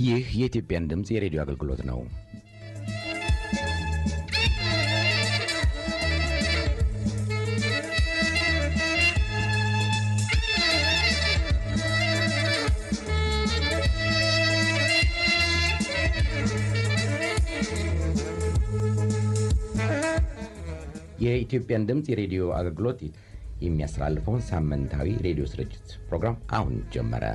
ይህ የኢትዮጵያን ድምፅ የሬዲዮ አገልግሎት ነው። የኢትዮጵያን ድምፅ የሬዲዮ አገልግሎት የሚያስተላልፈውን ሳምንታዊ ሬዲዮ ስርጭት ፕሮግራም አሁን ጀመረ።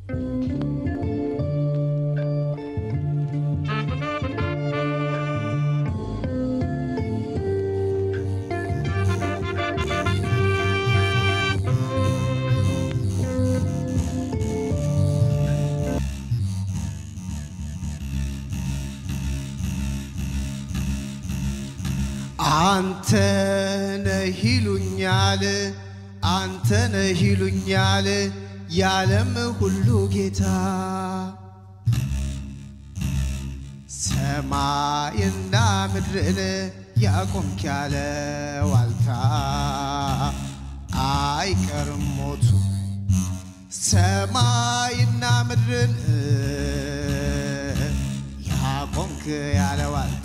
አንተ ነህ ይሉኛል፣ አንተ ነህ ይሉኛል የዓለም ሁሉ ጌታ ሰማይና ምድርን ያቆምክ ያለ ዋልታ አይቀርም ሞቱ ሰማይና ምድርን ያቆምክ ያለ ዋልታ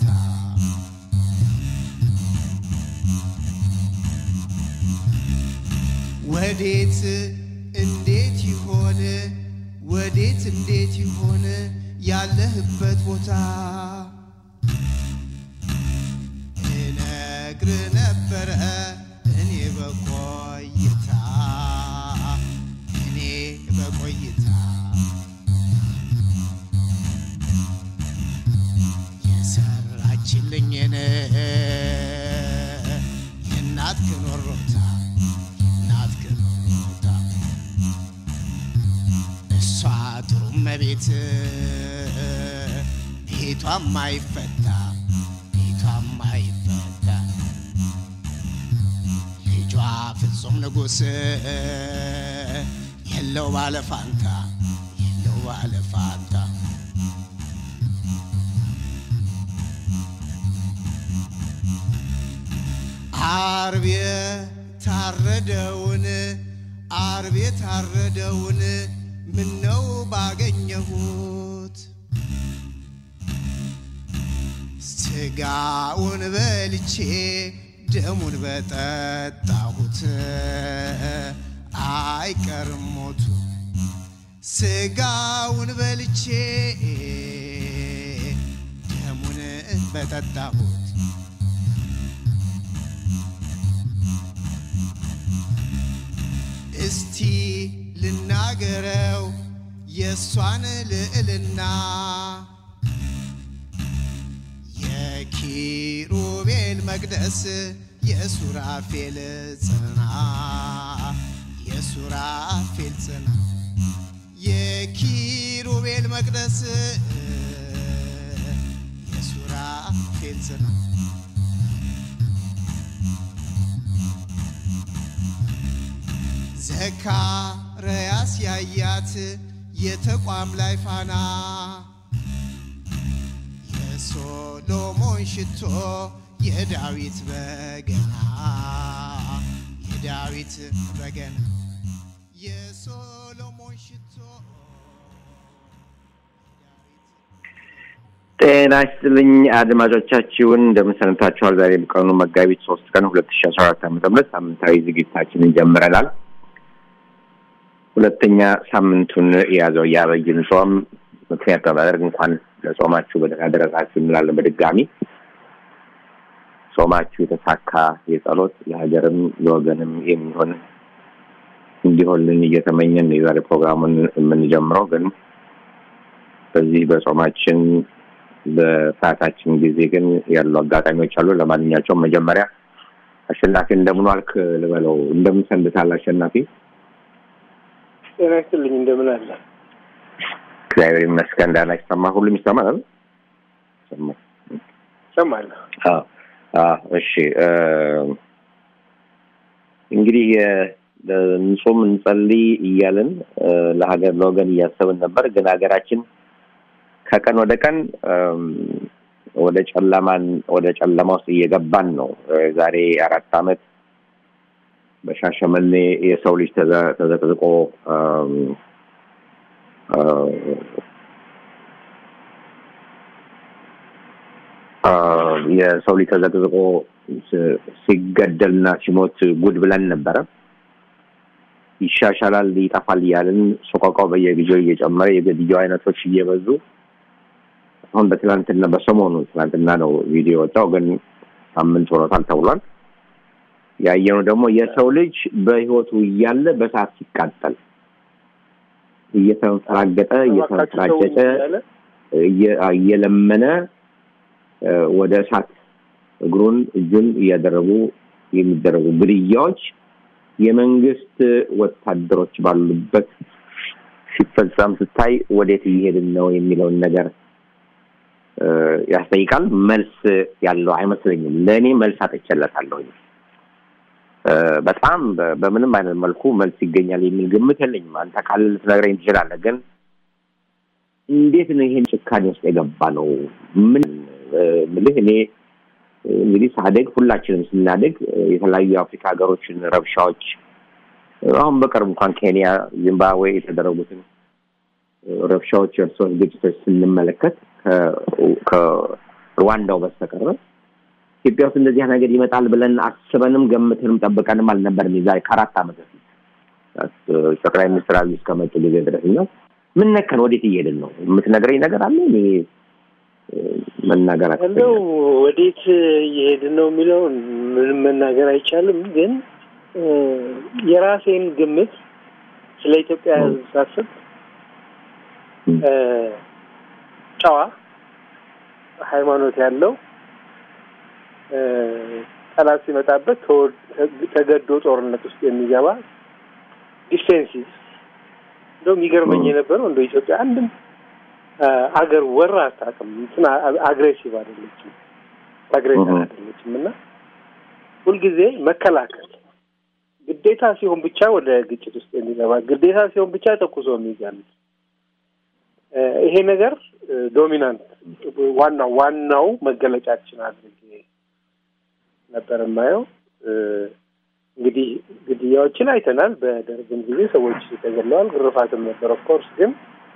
ወዴት እንዴት ይሆን ወዴት እንዴት ይሆን ያለህበት ቦታ እነግር ነበረ እኔ በቆይታ እኔ በቆይታ የሰራችልኝን የእናትህን ወሮታ የእናትህን ወሮታ እሷ ጥሩ እመቤት ቤቷም አይፈታ ቤቷም አይፈታ ልጇ ፍጹም ንጉሥ የለው ባለፋንታ የለው ባለፋንታ አርብ የታረደውን አርብ የታረደውን ምነው ባገኘሁት ስጋውን በልቼ ደሙን በጠጣሁት አይቀርም ሞቱ ስጋውን በልቼ ደሙን በጠጣሁት እስቲ ልናገረው የእሷን ልዕልና የኪሩቤል መቅደስ የሱራፌል ጽና የሱራፌል ጽና የኪሩቤል መቅደስ የሱራፌል ጽና ዘካርያስ ያያት የተቋም ላይ ፋና የሶሎሞን ሽቶ የዳዊት በገና የዳዊት በገና የሶሎሞን ሽቶ ጤና ይስጥልኝ አድማጮቻችሁን እንደምን ሰንብታችኋል? ዛሬ ቀኑ መጋቢት ሶስት ቀን ሁለት ሺ አስራ አራት ዓመተ ምህረት ሳምንታዊ ዝግጅታችንን ጀምረናል። ሁለተኛ ሳምንቱን የያዘው የአብይን ጾም ምክንያት በማድረግ እንኳን ለጾማችሁ በደህና ደረሳችሁ እንላለን። በድጋሚ ጾማችሁ የተሳካ የጸሎት ለሀገርም ለወገንም የሚሆን እንዲሆንልን እየተመኘን ነው የዛሬ ፕሮግራሙን የምንጀምረው። ግን በዚህ በጾማችን በሰዓታችን ጊዜ ግን ያሉ አጋጣሚዎች አሉ። ለማንኛቸውም መጀመሪያ አሸናፊ እንደምን ዋልክ ልበለው። እንደምን ሰንብታል አሸናፊ? ጤና ይስጥልኝ እንደምን አለ? እግዚአብሔር ይመስገን። ደህና ይሰማ ሁሉም ይሰማል አይደል? ይሰማል። እሰማለሁ። አዎ፣ አዎ። እሺ እንግዲህ እንጾም እንጸልይ እያልን ለሀገር ለወገን እያሰብን ነበር። ግን ሀገራችን ከቀን ወደ ቀን ወደ ጨለማን ወደ ጨለማ ውስጥ እየገባን ነው። ዛሬ አራት ዓመት በሻሸመኔ የሰው ልጅ ተዘቅዝቆ የሰው ልጅ ተዘቅዝቆ ስ- ሲገደልና ሲሞት ጉድ ብለን ነበረ። ይሻሻላል፣ ይጠፋል እያልን ሶቆቃው በየጊዜው እየጨመረ የግድያው አይነቶች እየበዙ አሁን በትላንትና በሰሞኑ ትላንትና ነው ቪዲዮ ወጣው፣ ግን ሳምንት ሆኖታል ተብሏል። ያየነው ደግሞ የሰው ልጅ በህይወቱ እያለ በሰዓት ሲቃጠል እየተንፈራገጠ እየተንፈራገጠ እያለ እየ- እየለመነ እ፣ ወደ እሳት እግሩን እጁን እያደረጉ የሚደረጉ ግድያዎች የመንግስት ወታደሮች ባሉበት ሲፈጸም ስታይ ወዴት እየሄድን ነው የሚለውን ነገር እ፣ ያስጠይቃል። መልስ ያለው አይመስለኝም። ለእኔ መልስ አጥቼለታለሁ። እ፣ በጣም በ- በምንም አይነት መልኩ መልስ ይገኛል የሚል ግምት የለኝም። አንተ ካለ ልትነግረኝ ትችላለህ። ግን እንዴት ነው ይሄን ጭካኔ ውስጥ የገባ ነው? ምን እ፣ ምልህ እኔ እ፣ እንግዲህ ሳደግ ሁላችንም ስናደግ እ፣ የተለያዩ የአፍሪካ ሀገሮችን ረብሻዎች እ፣ አሁን በቅርብ እንኳን ኬንያ፣ ዚምባብዌ የተደረጉትን እ፣ ረብሻዎች፣ የእርስ በርስ ግጭቶች ስንመለከት ከ- ከሩዋንዳው በስተቀረ ኢትዮጵያ ውስጥ እንደዚህ ነገር ይመጣል ብለን አስበንም ገምተንም ጠብቀንም አልነበርም። የዛሬ ከአራት ዓመት በፊት እ፣ ጠቅላይ ሚኒስትር አብይ እስከመጡ ጊዜ ድረስ እና ምን ነከን ወዴት እየሄድን ነው? የምትነግረኝ ነገር አለ? እኔ እ፣ መናገር እንደው አቅቶኛል። ወዴት እየሄድን ነው የሚለውን ምንም መናገር አይቻልም። ግን እ፣ የራሴን ግምት ስለ ኢትዮጵያ ሕዝብ ሳስብ እ፣ ጨዋ ሃይማኖት ያለው እ፣ ጠላት ሲመጣበት ተወ- ተገዶ ጦርነት ውስጥ የሚገባ ዲፌንሲቭ እንደውም ይገርመኝ እ። የነበረው እንደ ኢትዮጵያ አንድም አ፣ አገር ወራ አታውቅም። እንትን አ- አግሬሲቭ አይደለችም፣ አግሬሲቭ እህ። አይደለችም እና ሁልጊዜ መከላከል ግዴታ ሲሆን ብቻ ወደ ግጭት ውስጥ የሚገባ ግዴታ ሲሆን ብቻ ተኩሶ የሚገል እ፣ ይሄ ነገር እ፣ ዶሚናንት ዋናው ዋናው መገለጫችን አድርጌ ነበር የማየው። እ፣ እንግዲህ ግድያዎችን አይተናል። በደርግም ጊዜ ሰዎች ተገለዋል፣ ግርፋትም ነበር። ኦፍኮርስ ግን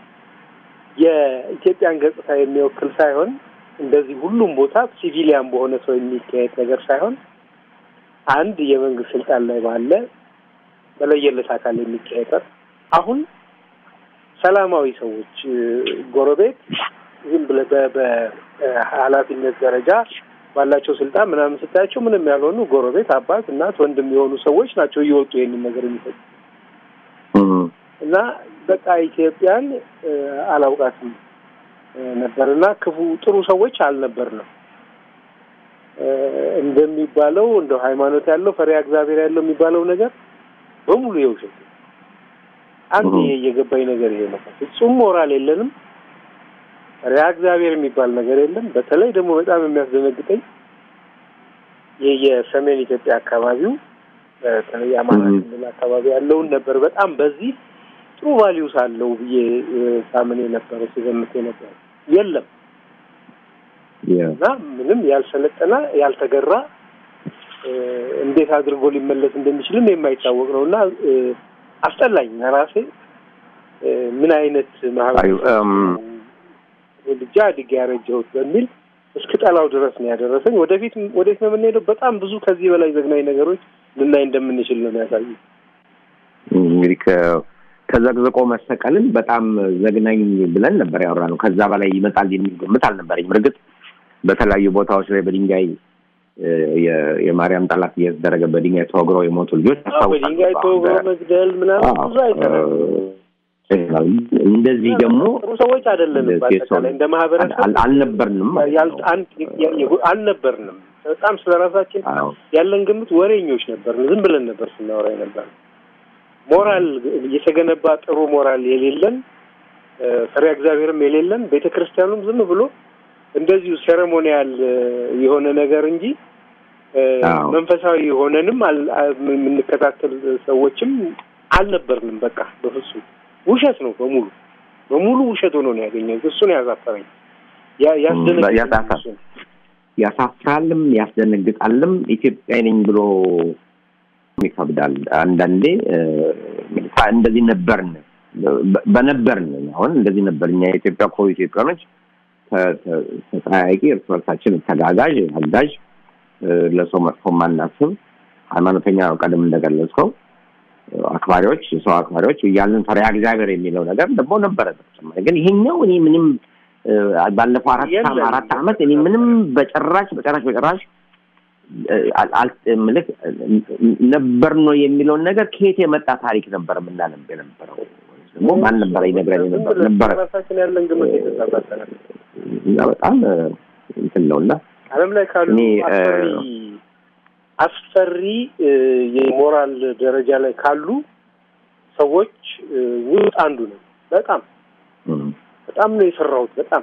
የኢትዮጵያን ገጽታ የሚወክል ሳይሆን እንደዚህ ሁሉም ቦታ ሲቪሊያን በሆነ ሰው የሚካሄድ ነገር ሳይሆን አንድ የመንግስት ስልጣን ላይ ባለ በለየለት አካል የሚካሄድ አሁን ሰላማዊ ሰዎች እ፣ ጎረቤት ዝም ብለህ በ- በኃላፊነት ደረጃ ባላቸው ስልጣን ምናምን ስታያቸው ምንም ያልሆኑ ጎረቤት፣ አባት፣ እናት፣ ወንድም የሆኑ ሰዎች ናቸው እየወጡ ይህንን ነገር የሚሰጡ እህ። እና በቃ ኢትዮጵያን እ፣ አላውቃትም እ፣ ነበር እና ክፉ ጥሩ ሰዎች አልነበርንም እ፣ እንደሚባለው እንደው ሃይማኖት ያለው ፈሪሃ እግዚአብሔር ያለው የሚባለው ነገር በሙሉ የውሸት ነው። አንድ እህ። ይሄ የገባኝ ነገር ይሄ ነው። ፍጹም ሞራል የለንም። ፈሪሃ እግዚአብሔር የሚባል ነገር የለም። በተለይ ደግሞ በጣም የሚያስደነግጠኝ ይህ የሰሜን ኢትዮጵያ አካባቢው በተለይ አማራ እህ። ክልል አካባቢ ያለውን ነበር በጣም በዚህ ጥሩ ቫሊዩስ አለው ብዬ እ፣ ሳምን የነበረ ሲገምት የነበረ የለም ያ እና ምንም ያልሰለጠነ ያልተገራ እ፣ እንዴት አድርጎ ሊመለስ እንደሚችልም የማይታወቅ ነው እና እ፣ አስጠላኝ ለራሴ እ፣ ምን አይነት ማህበረሰብ አይ፣ እም፣ ልጃ አድጌ ያረጀሁት በሚል እስክጠላው ድረስ ነው ያደረሰኝ። ወደፊት ወዴት ነው የምንሄደው? በጣም ብዙ ከዚህ በላይ ዘግናኝ ነገሮች ልናይ እንደምንችል ነው የሚያሳዩ። እንግዲህ ከ- ተዘቅዝቆ መሰቀልን በጣም ዘግናኝ ብለን ነበር ያወራ ነው። ከዛ በላይ ይመጣል የሚል ግምት አልነበረኝም። እርግጥ በተለያዩ ቦታዎች ላይ በድንጋይ እ፣ የ- የማርያም ጠላት እየተደረገ በድንጋይ ተወግረው የሞቱ ልጆች አዎ፣ በድንጋይ ተወግሮ መግደል ምናምን ብዙ አይተናል። እንደዚህ ደግሞ ጥሩ ሰዎች አይደለንም። እንደዚህ በአጠቃላይ እንደ ማህበረሰብ አል- አልነበርንም ማለት ያል- ነው። አንድ የ- የ- አልነበርንም። በጣም ስለ ራሳችን አዎ። ያለን ግምት ወሬኞች ነበርን። ዝም ብለን ነበር ስናወራ ነበር። ሞራል የተገነባ ጥሩ ሞራል የሌለን እ፣ ፈሪሃ እግዚአብሔርም የሌለን ቤተ ክርስቲያኑም ዝም ብሎ እንደዚሁ ሴሬሞኒያል እ፣ የሆነ ነገር እንጂ እ፣ አዎ። መንፈሳዊ የሆነንም አል- አ- የምንከታተል ሰዎችም አልነበርንም። በቃ በፍጹም ውሸት ነው በሙሉ በሙሉ ውሸት ሆኖ ነው ያገኘሁት። እሱን ያዛፈረኝ ያ- ያስደነገጠኝ ያሳፈር- እሱ ነው። ያሳፍራልም ያስደነግጣልም። ኢትዮጵያ ነኝ ብሎ ይከብዳል። አንዳንዴ እ፣ እንደዚህ ነበርን በ- በነበርን አሁን እንደዚህ ነበር። እኛ የኢትዮጵያ እኮ ኢትዮጵያኖች ተ- ተ- ተጠያያቂ፣ እርስ በርሳችን ተጋጋዥ፣ አጋዥ፣ እ፣ ለሰው መጥፎ ማናስብ ሃይማኖተኛ ቀደም እንደገለጽከው እ፣ አክባሪዎች፣ የሰው አክባሪዎች እያልን ፈሪሃ እግዚአብሔር የሚለው ነገር ደግሞ ነበረ። በተጨማሪ ግን ይሄኛው እኔ ምንም እ፣ ባለፈው አራት የለም። አራት ዓመት እኔ ምንም በጭራሽ በጭራሽ በጭራሽ እ፣ አል- አል- ምልክ ነበር ነው የሚለውን ነገር ከየት የመጣ ታሪክ ነበር የምናነብ የነበረው ደግሞ ማን ነበረ ይነግረን ዝም የነበረ ብለን ነበረ ራሳችን ያለን ግምት የተሳሳተ ነው። እና በጣም እ፣ እንትን ነው እና ዓለም ላይ ካሉ እኔ፣ እ፣ አስፈሪ አስፈሪ እ፣ የሞራል ደረጃ ላይ ካሉ ሰዎች እ፣ ውስጥ አንዱ ነው። በጣም እም፣ በጣም ነው የፈራሁት። በጣም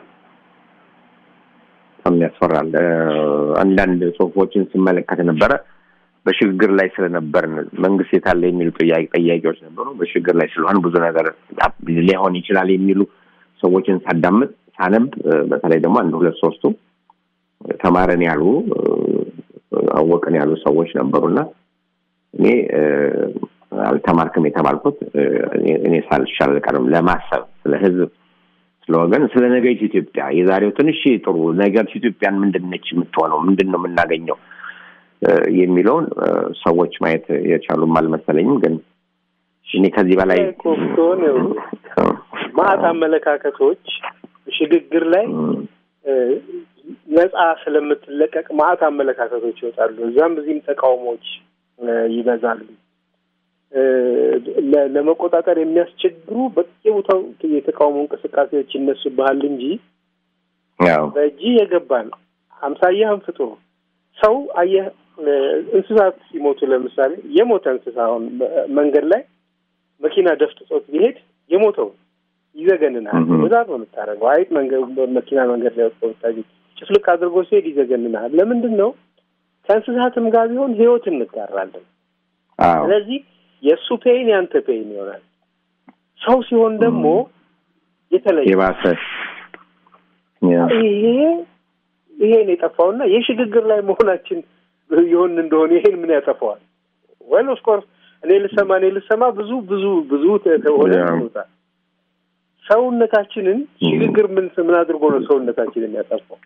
በጣም ያስፈራል። እ፣ አንዳንድ ጽሁፎችን ስመለከት ነበረ በሽግግር ላይ ስለነበርን መንግስት የታለ የሚሉ ጥያቄ ጠያቂዎች ነበሩ። በሽግግር ላይ ስለሆን ብዙ ነገር ሊሆን ይችላል የሚሉ ሰዎችን ሳዳምጥ ሳነብ እ፣ በተለይ ደግሞ አንድ ሁለት ሶስቱ ተማረን ያሉ እ፣ አወቅን ያሉ ሰዎች ነበሩና እኔ እ፣ አልተማርክም የተባልኩት እ፣ እኔ- እኔ ሳልሻል አልቀርም ለማሰብ ስለ ህዝብ ስለ ወገን ስለ ነገይቱ ኢትዮጵያ የዛሬው ትንሽ ጥሩ ነገር ኢትዮጵያን ምንድን ነች የምትሆነው ምንድን ነው የምናገኘው እ፣ የሚለውን እ፣ ሰዎች ማየት የቻሉም አልመሰለኝም። ግን እኔ ከዚህ በላይ እኮ ብትሆን ይኸውልህ፣ ማዕት አመለካከቶች ሽግግር ላይ እ፣ ነጻ ስለምትለቀቅ ማዕት አመለካከቶች ይወጣሉ። እዛም እዚህም ተቃውሞዎች እ፣ ይበዛሉ። እ፣ ለ- ለመቆጣጠር የሚያስቸግሩ በየቦታው የተቃውሞ እንቅስቃሴዎች ይነሱብሃል እንጂ ያው በእጅ የገባ ነው። አምሳያህን ፍጡር ሰው አየህ፣ እ፣ እንስሳት ሲሞቱ ለምሳሌ የሞተ እንስሳ አሁን በ- መንገድ ላይ መኪና ደፍጥጦት ቢሄድ የሞተው ይዘገንናል። እህ። ብዛት ነው የምታደርገው። አይጥ መንገድ መኪና መንገድ ላይ ወጥቶ ብታገኝ ጭፍልቅ አድርጎ ሲሄድ ይዘገንናል። ለምንድን ነው? ከእንስሳትም ጋር ቢሆን ህይወት እንጋራለን። አዎ ስለዚህ የእሱ ፔይን ያንተ ፔይን ይሆናል። ሰው ሲሆን ደግሞ የተለየ የባሰ ያ፣ ይሄ ይሄን የጠፋውና የሽግግር ላይ መሆናችን የሆን እንደሆነ ይሄን ምን ያጠፋዋል? ወል ኦፍኮርስ እኔ ልሰማ እኔ ልሰማ ብዙ ብዙ ብዙ ተሆነ ያ። ይወጣል። ሰውነታችንን ሽግግር ምን ምን አድርጎ ነው ሰውነታችንን ያጠፋው?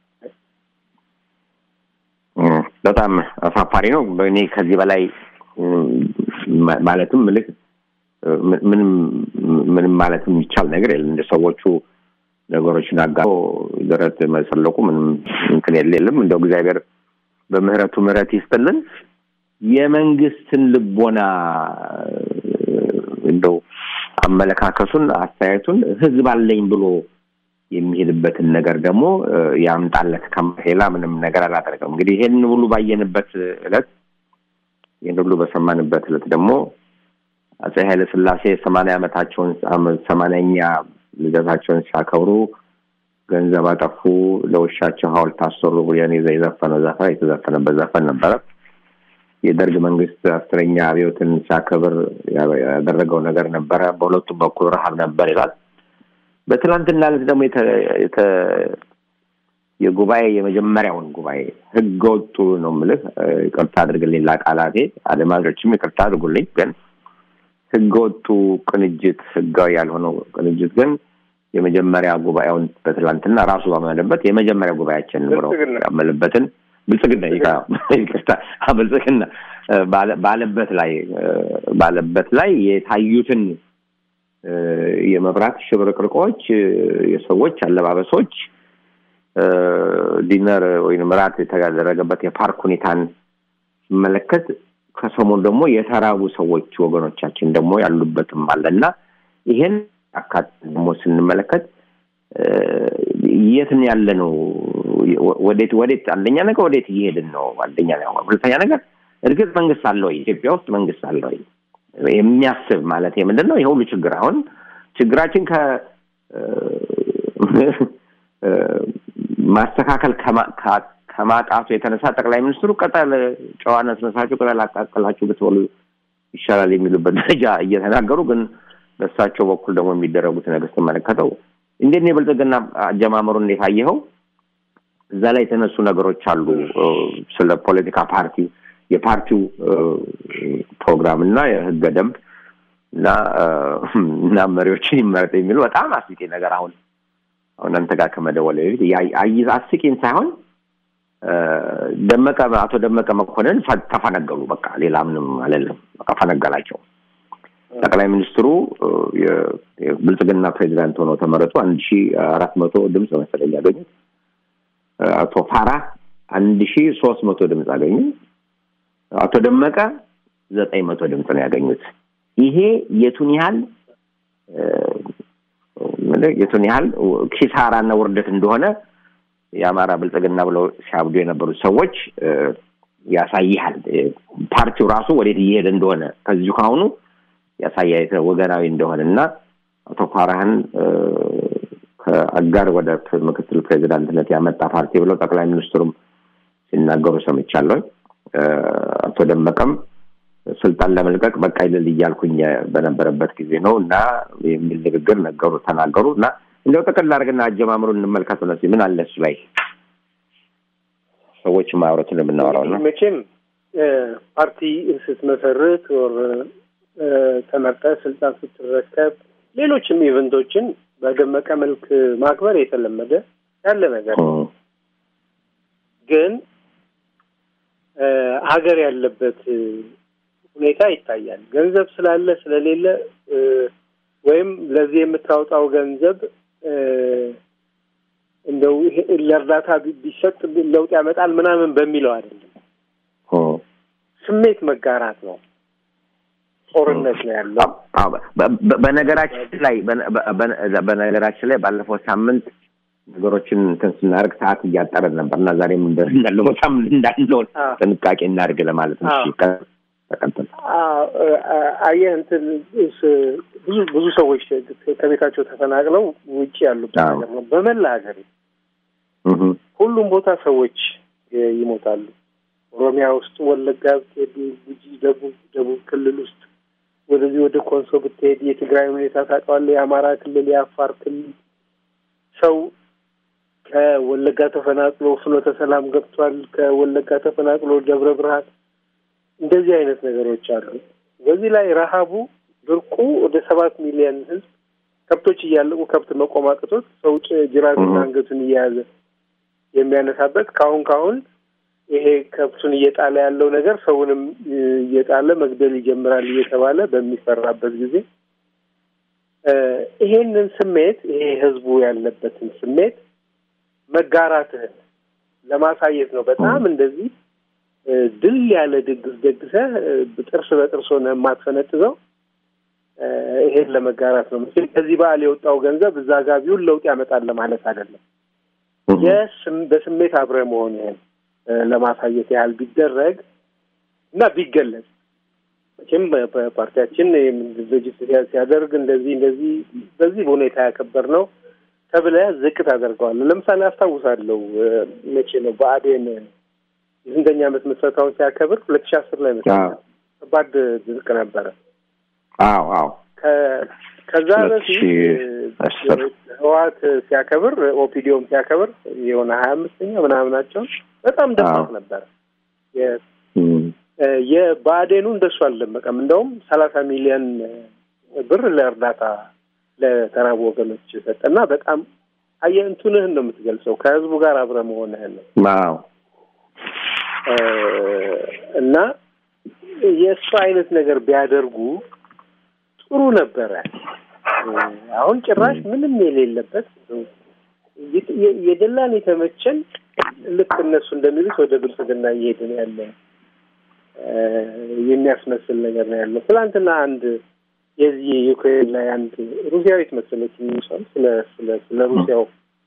እም፣ በጣም አሳፋሪ ነው። እኔ ከዚህ በላይ እም፣ ማ- ማለትም ምልክ እ፣ ም- ምንም ምንም ማለት የሚቻል ነገር የለም። እንደ ሰዎቹ ነገሮችን አጋ ደረት መሰለቁ ምንም እንትን የለ የለም። እንደው እግዚአብሔር በምህረቱ ምህረት ይስጥልን። የመንግስትን ልቦና እ፣ እንደው አመለካከቱን አስተያየቱን ህዝብ አለኝ ብሎ የሚሄድበትን ነገር ደግሞ እ፣ ያምጣለት ከሌላ ምንም ነገር አላደረገም። እንግዲህ ይሄን ሁሉ ባየንበት እለት ይህን ሁሉ በሰማንበት እለት ደግሞ አጼ ኃይለ ሥላሴ ሰማንያ ዓመታቸውን ሰማንያኛ ልደታቸውን ሲያከብሩ ገንዘብ አጠፉ፣ ለውሻቸው ሐውልት አሰሩ ብሎ የዘፈነው ዘፈን የተዘፈነበት ዘፈን ነበረ። የደርግ መንግስት አስረኛ አብዮትን ሲያከብር ያደረገው ነገር ነበረ። በሁለቱም በኩል ረሀብ ነበር ይላል። በትናንትና ዕለት ደግሞ የተ- የጉባኤ የመጀመሪያውን ጉባኤ ህገ ወጡ ነው የምልህ። ይቅርታ አድርግልኝ ለቃላቴ፣ አድማጮችም ይቅርታ አድርጉልኝ። ግን ህገ ወጡ ቅንጅት፣ ህጋዊ ያልሆነው ቅንጅት ግን የመጀመሪያ ጉባኤውን በትላንትና ራሱ ባመነበት የመጀመሪያ ጉባኤያችን ብሎ ብልጽግና። ያመለበትን ብልጽግና ይቅርታ ይቅርታ፣ አ፣ ብልጽግና እ፣ ባለ- ባለበት ላይ እ፣ ባለበት ላይ የታዩትን እ፣ የመብራት ሽብርቅርቆች እ፣ የሰዎች አለባበሶች እ፣ ዲነር ወይም ራት የተደረገበት የፓርክ ሁኔታን ሲመለከት ከሰሞኑ ደግሞ የተራቡ ሰዎች ወገኖቻችን ደግሞ ያሉበትም አለና ይሄን አካት ደግሞ ስንመለከት እ፣ የት ነው ያለ ነው? ወዴት ወዴት አንደኛ ነገር ወዴት እየሄድን ነው? አንደኛ ነገር ሁለተኛ ነገር እርግጥ መንግስት አለ ወይ? ኢትዮጵያ ውስጥ መንግስት አለ ወይ የሚያስብ ማለት ምንድን ነው? ይሄ ሁሉ ችግር አሁን ችግራችን ከ እ፣ ማስተካከል ከማ- ከ- ከማጣቱ የተነሳ ጠቅላይ ሚኒስትሩ ቅጠል ጨዋነት ነሳችሁ ቅጠል አቃቅላችሁ ብትበሉ ይሻላል የሚሉበት ደረጃ እየተናገሩ ግን በእሳቸው በኩል ደግሞ የሚደረጉት ነገር ስትመለከተው እንዴት ነው የብልጽግና አጀማመሩ እንዴት አየኸው? እዛ ላይ የተነሱ ነገሮች አሉ እ፣ ስለ ፖለቲካ ፓርቲ የፓርቲው እ፣ ፕሮግራም እና የህገ ደንብ እና እ፣ እና መሪዎችን ይመረጥ የሚሉ በጣም አስቂኝ ነገር አሁን አሁን አንተ ጋር ከመደወል በፊት ያ- አይ- አስቂኝ ሳይሆን እ፣ ደመቀ አቶ ደመቀ መኮንን ፈ- ተፈነገሉ። በቃ ሌላ ምንም አለለም። በቃ ፈነገላቸው። ጠቅላይ ሚኒስትሩ እ፣ የ- የብልጽግና ፕሬዚዳንት ሆነው ተመረጡ። አንድ ሺ አራት መቶ ድምፅ መሰለኝ ያገኙት። እ፣ አቶ ፋራ አንድ ሺ ሶስት መቶ ድምፅ አገኙ። አቶ ደመቀ ዘጠኝ መቶ ድምፅ ነው ያገኙት። ይሄ የቱን ያህል እ፣ ምንድን- የቱን ያህል ኪሳራና ውርደት እንደሆነ የአማራ ብልጽግና ብለው ሲያብዱ የነበሩት ሰዎች እ፣ ያሳይሃል። እ፣ ፓርቲው ራሱ ወዴት እየሄደ እንደሆነ ከዚሁ ካሁኑ ያሳያ ወገናዊ እንደሆነ እና አቶ ፋራህን እ፣ ከአጋር ወደ ፕ- ምክትል ፕሬዚዳንትነት ያመጣ ፓርቲ ብለው ጠቅላይ ሚኒስትሩም ሲናገሩ ሰምቻለሁ። እ፣ አቶ ደመቀም ስልጣን ለመልቀቅ በቃ ይልል እያልኩኝ በነበረበት ጊዜ ነው እና የሚል ንግግር ነገሩ ተናገሩ እና እንደው ጥቅል አድርግና አጀማምሩን እንመልከት ነው ምን አለ እሱ ላይ ሰዎች ማውረትን የምናወራው ነው። መቼም እ፣ ፓርቲ ስትመሰርት ወር እ፣ ተመርጠህ ስልጣን ስትረከብ ሌሎችም ኢቨንቶችን በደመቀ መልክ ማክበር የተለመደ ያለ ነገር ነው። እም፣ ግን እ፣ ሀገር ያለበት እ፣ ሁኔታ ይታያል። ገንዘብ ስላለ ስለሌለ እ፣ ወይም ለዚህ የምታወጣው ገንዘብ እ፣ እንደው ይሄ ለእርዳታ ቢ- ቢሰጥ ለውጥ ያመጣል ምናምን በሚለው አይደለም። እም። ስሜት መጋራት ነው። ጦርነት ነው ያለው። አዎ፣ በ- በ- በነገራችን ላይ በነ- በ- በነገራችን ላይ ባለፈው ሳምንት ነገሮችን እንትን ስናደርግ ሰዓት እያጠረን ነበር እና ዛሬም እንደ- እንዳለው ቦታም እንዳንሆን አዎ። ጥንቃቄ እናድርግ ለማለት ነው። እሺ፣ አዎ። ቀ- ተቀጥል። አዎ፣ አ- አየህ እንትን እስ- ብዙ ብዙ ሰዎች ከቤታቸው ተፈናቅለው ውጭ ያሉበት አዎ። ነገር ነው። በመላ ሀገር እህ፣ ሁሉም ቦታ ሰዎች ይ- ይሞታሉ። ኦሮሚያ ውስጥ ወለጋ ብትሄድ፣ ጉጂ፣ ደቡብ ደቡብ ክልል ውስጥ ወደዚህ ወደ ኮንሶ ብትሄድ የትግራይ ሁኔታ ታውቀዋለህ። የአማራ ክልል፣ የአፋር ክልል ሰው ከወለጋ ተፈናቅሎ ፍኖተ ሰላም ገብቷል። ከወለጋ ተፈናቅሎ ደብረ ብርሃን እንደዚህ አይነት ነገሮች አሉ። በዚህ ላይ ረሃቡ፣ ድርቁ ወደ ሰባት ሚሊዮን ሕዝብ ከብቶች እያለቁ ከብት መቆም አቅቶት ሰው ጭ- ጅራቱና እህ። አንገቱን እየያዘ የሚያነሳበት ካሁን ካሁን ይሄ ከብቱን እየጣለ ያለው ነገር ሰውንም እ, እየጣለ መግደል ይጀምራል እየተባለ በሚፈራበት ጊዜ እ, ይሄንን ስሜት ይሄ ህዝቡ ያለበትን ስሜት መጋራትህን ለማሳየት ነው። በጣም እንደዚህ እ, ድል ያለ ድግስ ደግሰህ እ, ጥርስ በጥርስ ሆነህ የማትፈነጥዘው እ, ይሄን ለመጋራት ነው። መቼም ከዚህ በዓል የወጣው ገንዘብ እዛ ጋር ቢውል ለውጥ ያመጣል ለማለት አይደለም። እህ፣ የስም- በስሜት አብረህ መሆንህን እ፣ ለማሳየት ያህል ቢደረግ እና ቢገለጽ መቼም በ- በፓርቲያችን ድርጅት ሲያ- ሲያደርግ እንደዚህ እንደዚህ በዚህ በሁኔታ ያከበር ነው ተብለህ ዝቅ ታደርገዋለህ። ለምሳሌ አስታውሳለሁ እ፣ መቼ ነው ብአዴን የስንተኛ ዓመት ምስረታውን ሲያከብር ሁለት ሺህ አስር ላይ መሰለኝ አዎ። ከባድ ድርቅ ነበረ። አዎ፣ አዎ። ከ- ከዛ ሁለት በፊት ሺህ እ፣ አስር ህወሓት ሲያከብር ኦፒዲዮም ሲያከብር የሆነ ሀያ አምስተኛ ምናምናቸውን በጣም ደማቅ አዎ። ነበር። የ- እም፣ እ፣ የብአዴኑ እንደሱ አልደመቀም። እንደውም ሰላሳ ሚሊዮን ብር ለእርዳታ ለተራቡ ወገኖች ሰጠና በጣም አየህ እንትንህን ነው የምትገልጸው ከህዝቡ ጋር አብረ መሆንህን ነው አዎ። እ፣ እና የእሱ አይነት ነገር ቢያደርጉ ጥሩ ነበረ። እ፣ አሁን ጭራሽ ምንም የሌለበት የ- የ- የደላን የተመቸን ልክ እነሱ እንደሚሉት ወደ ብልጽግና እየሄድን ያለ እ፣ የሚያስመስል ነገር ነው ያለው። ትናንትና አንድ የዚህ የዩክሬን ላይ አንድ ሩሲያዊት መሰለች የሚሰል ስለ ስለ ስለ ሩሲያው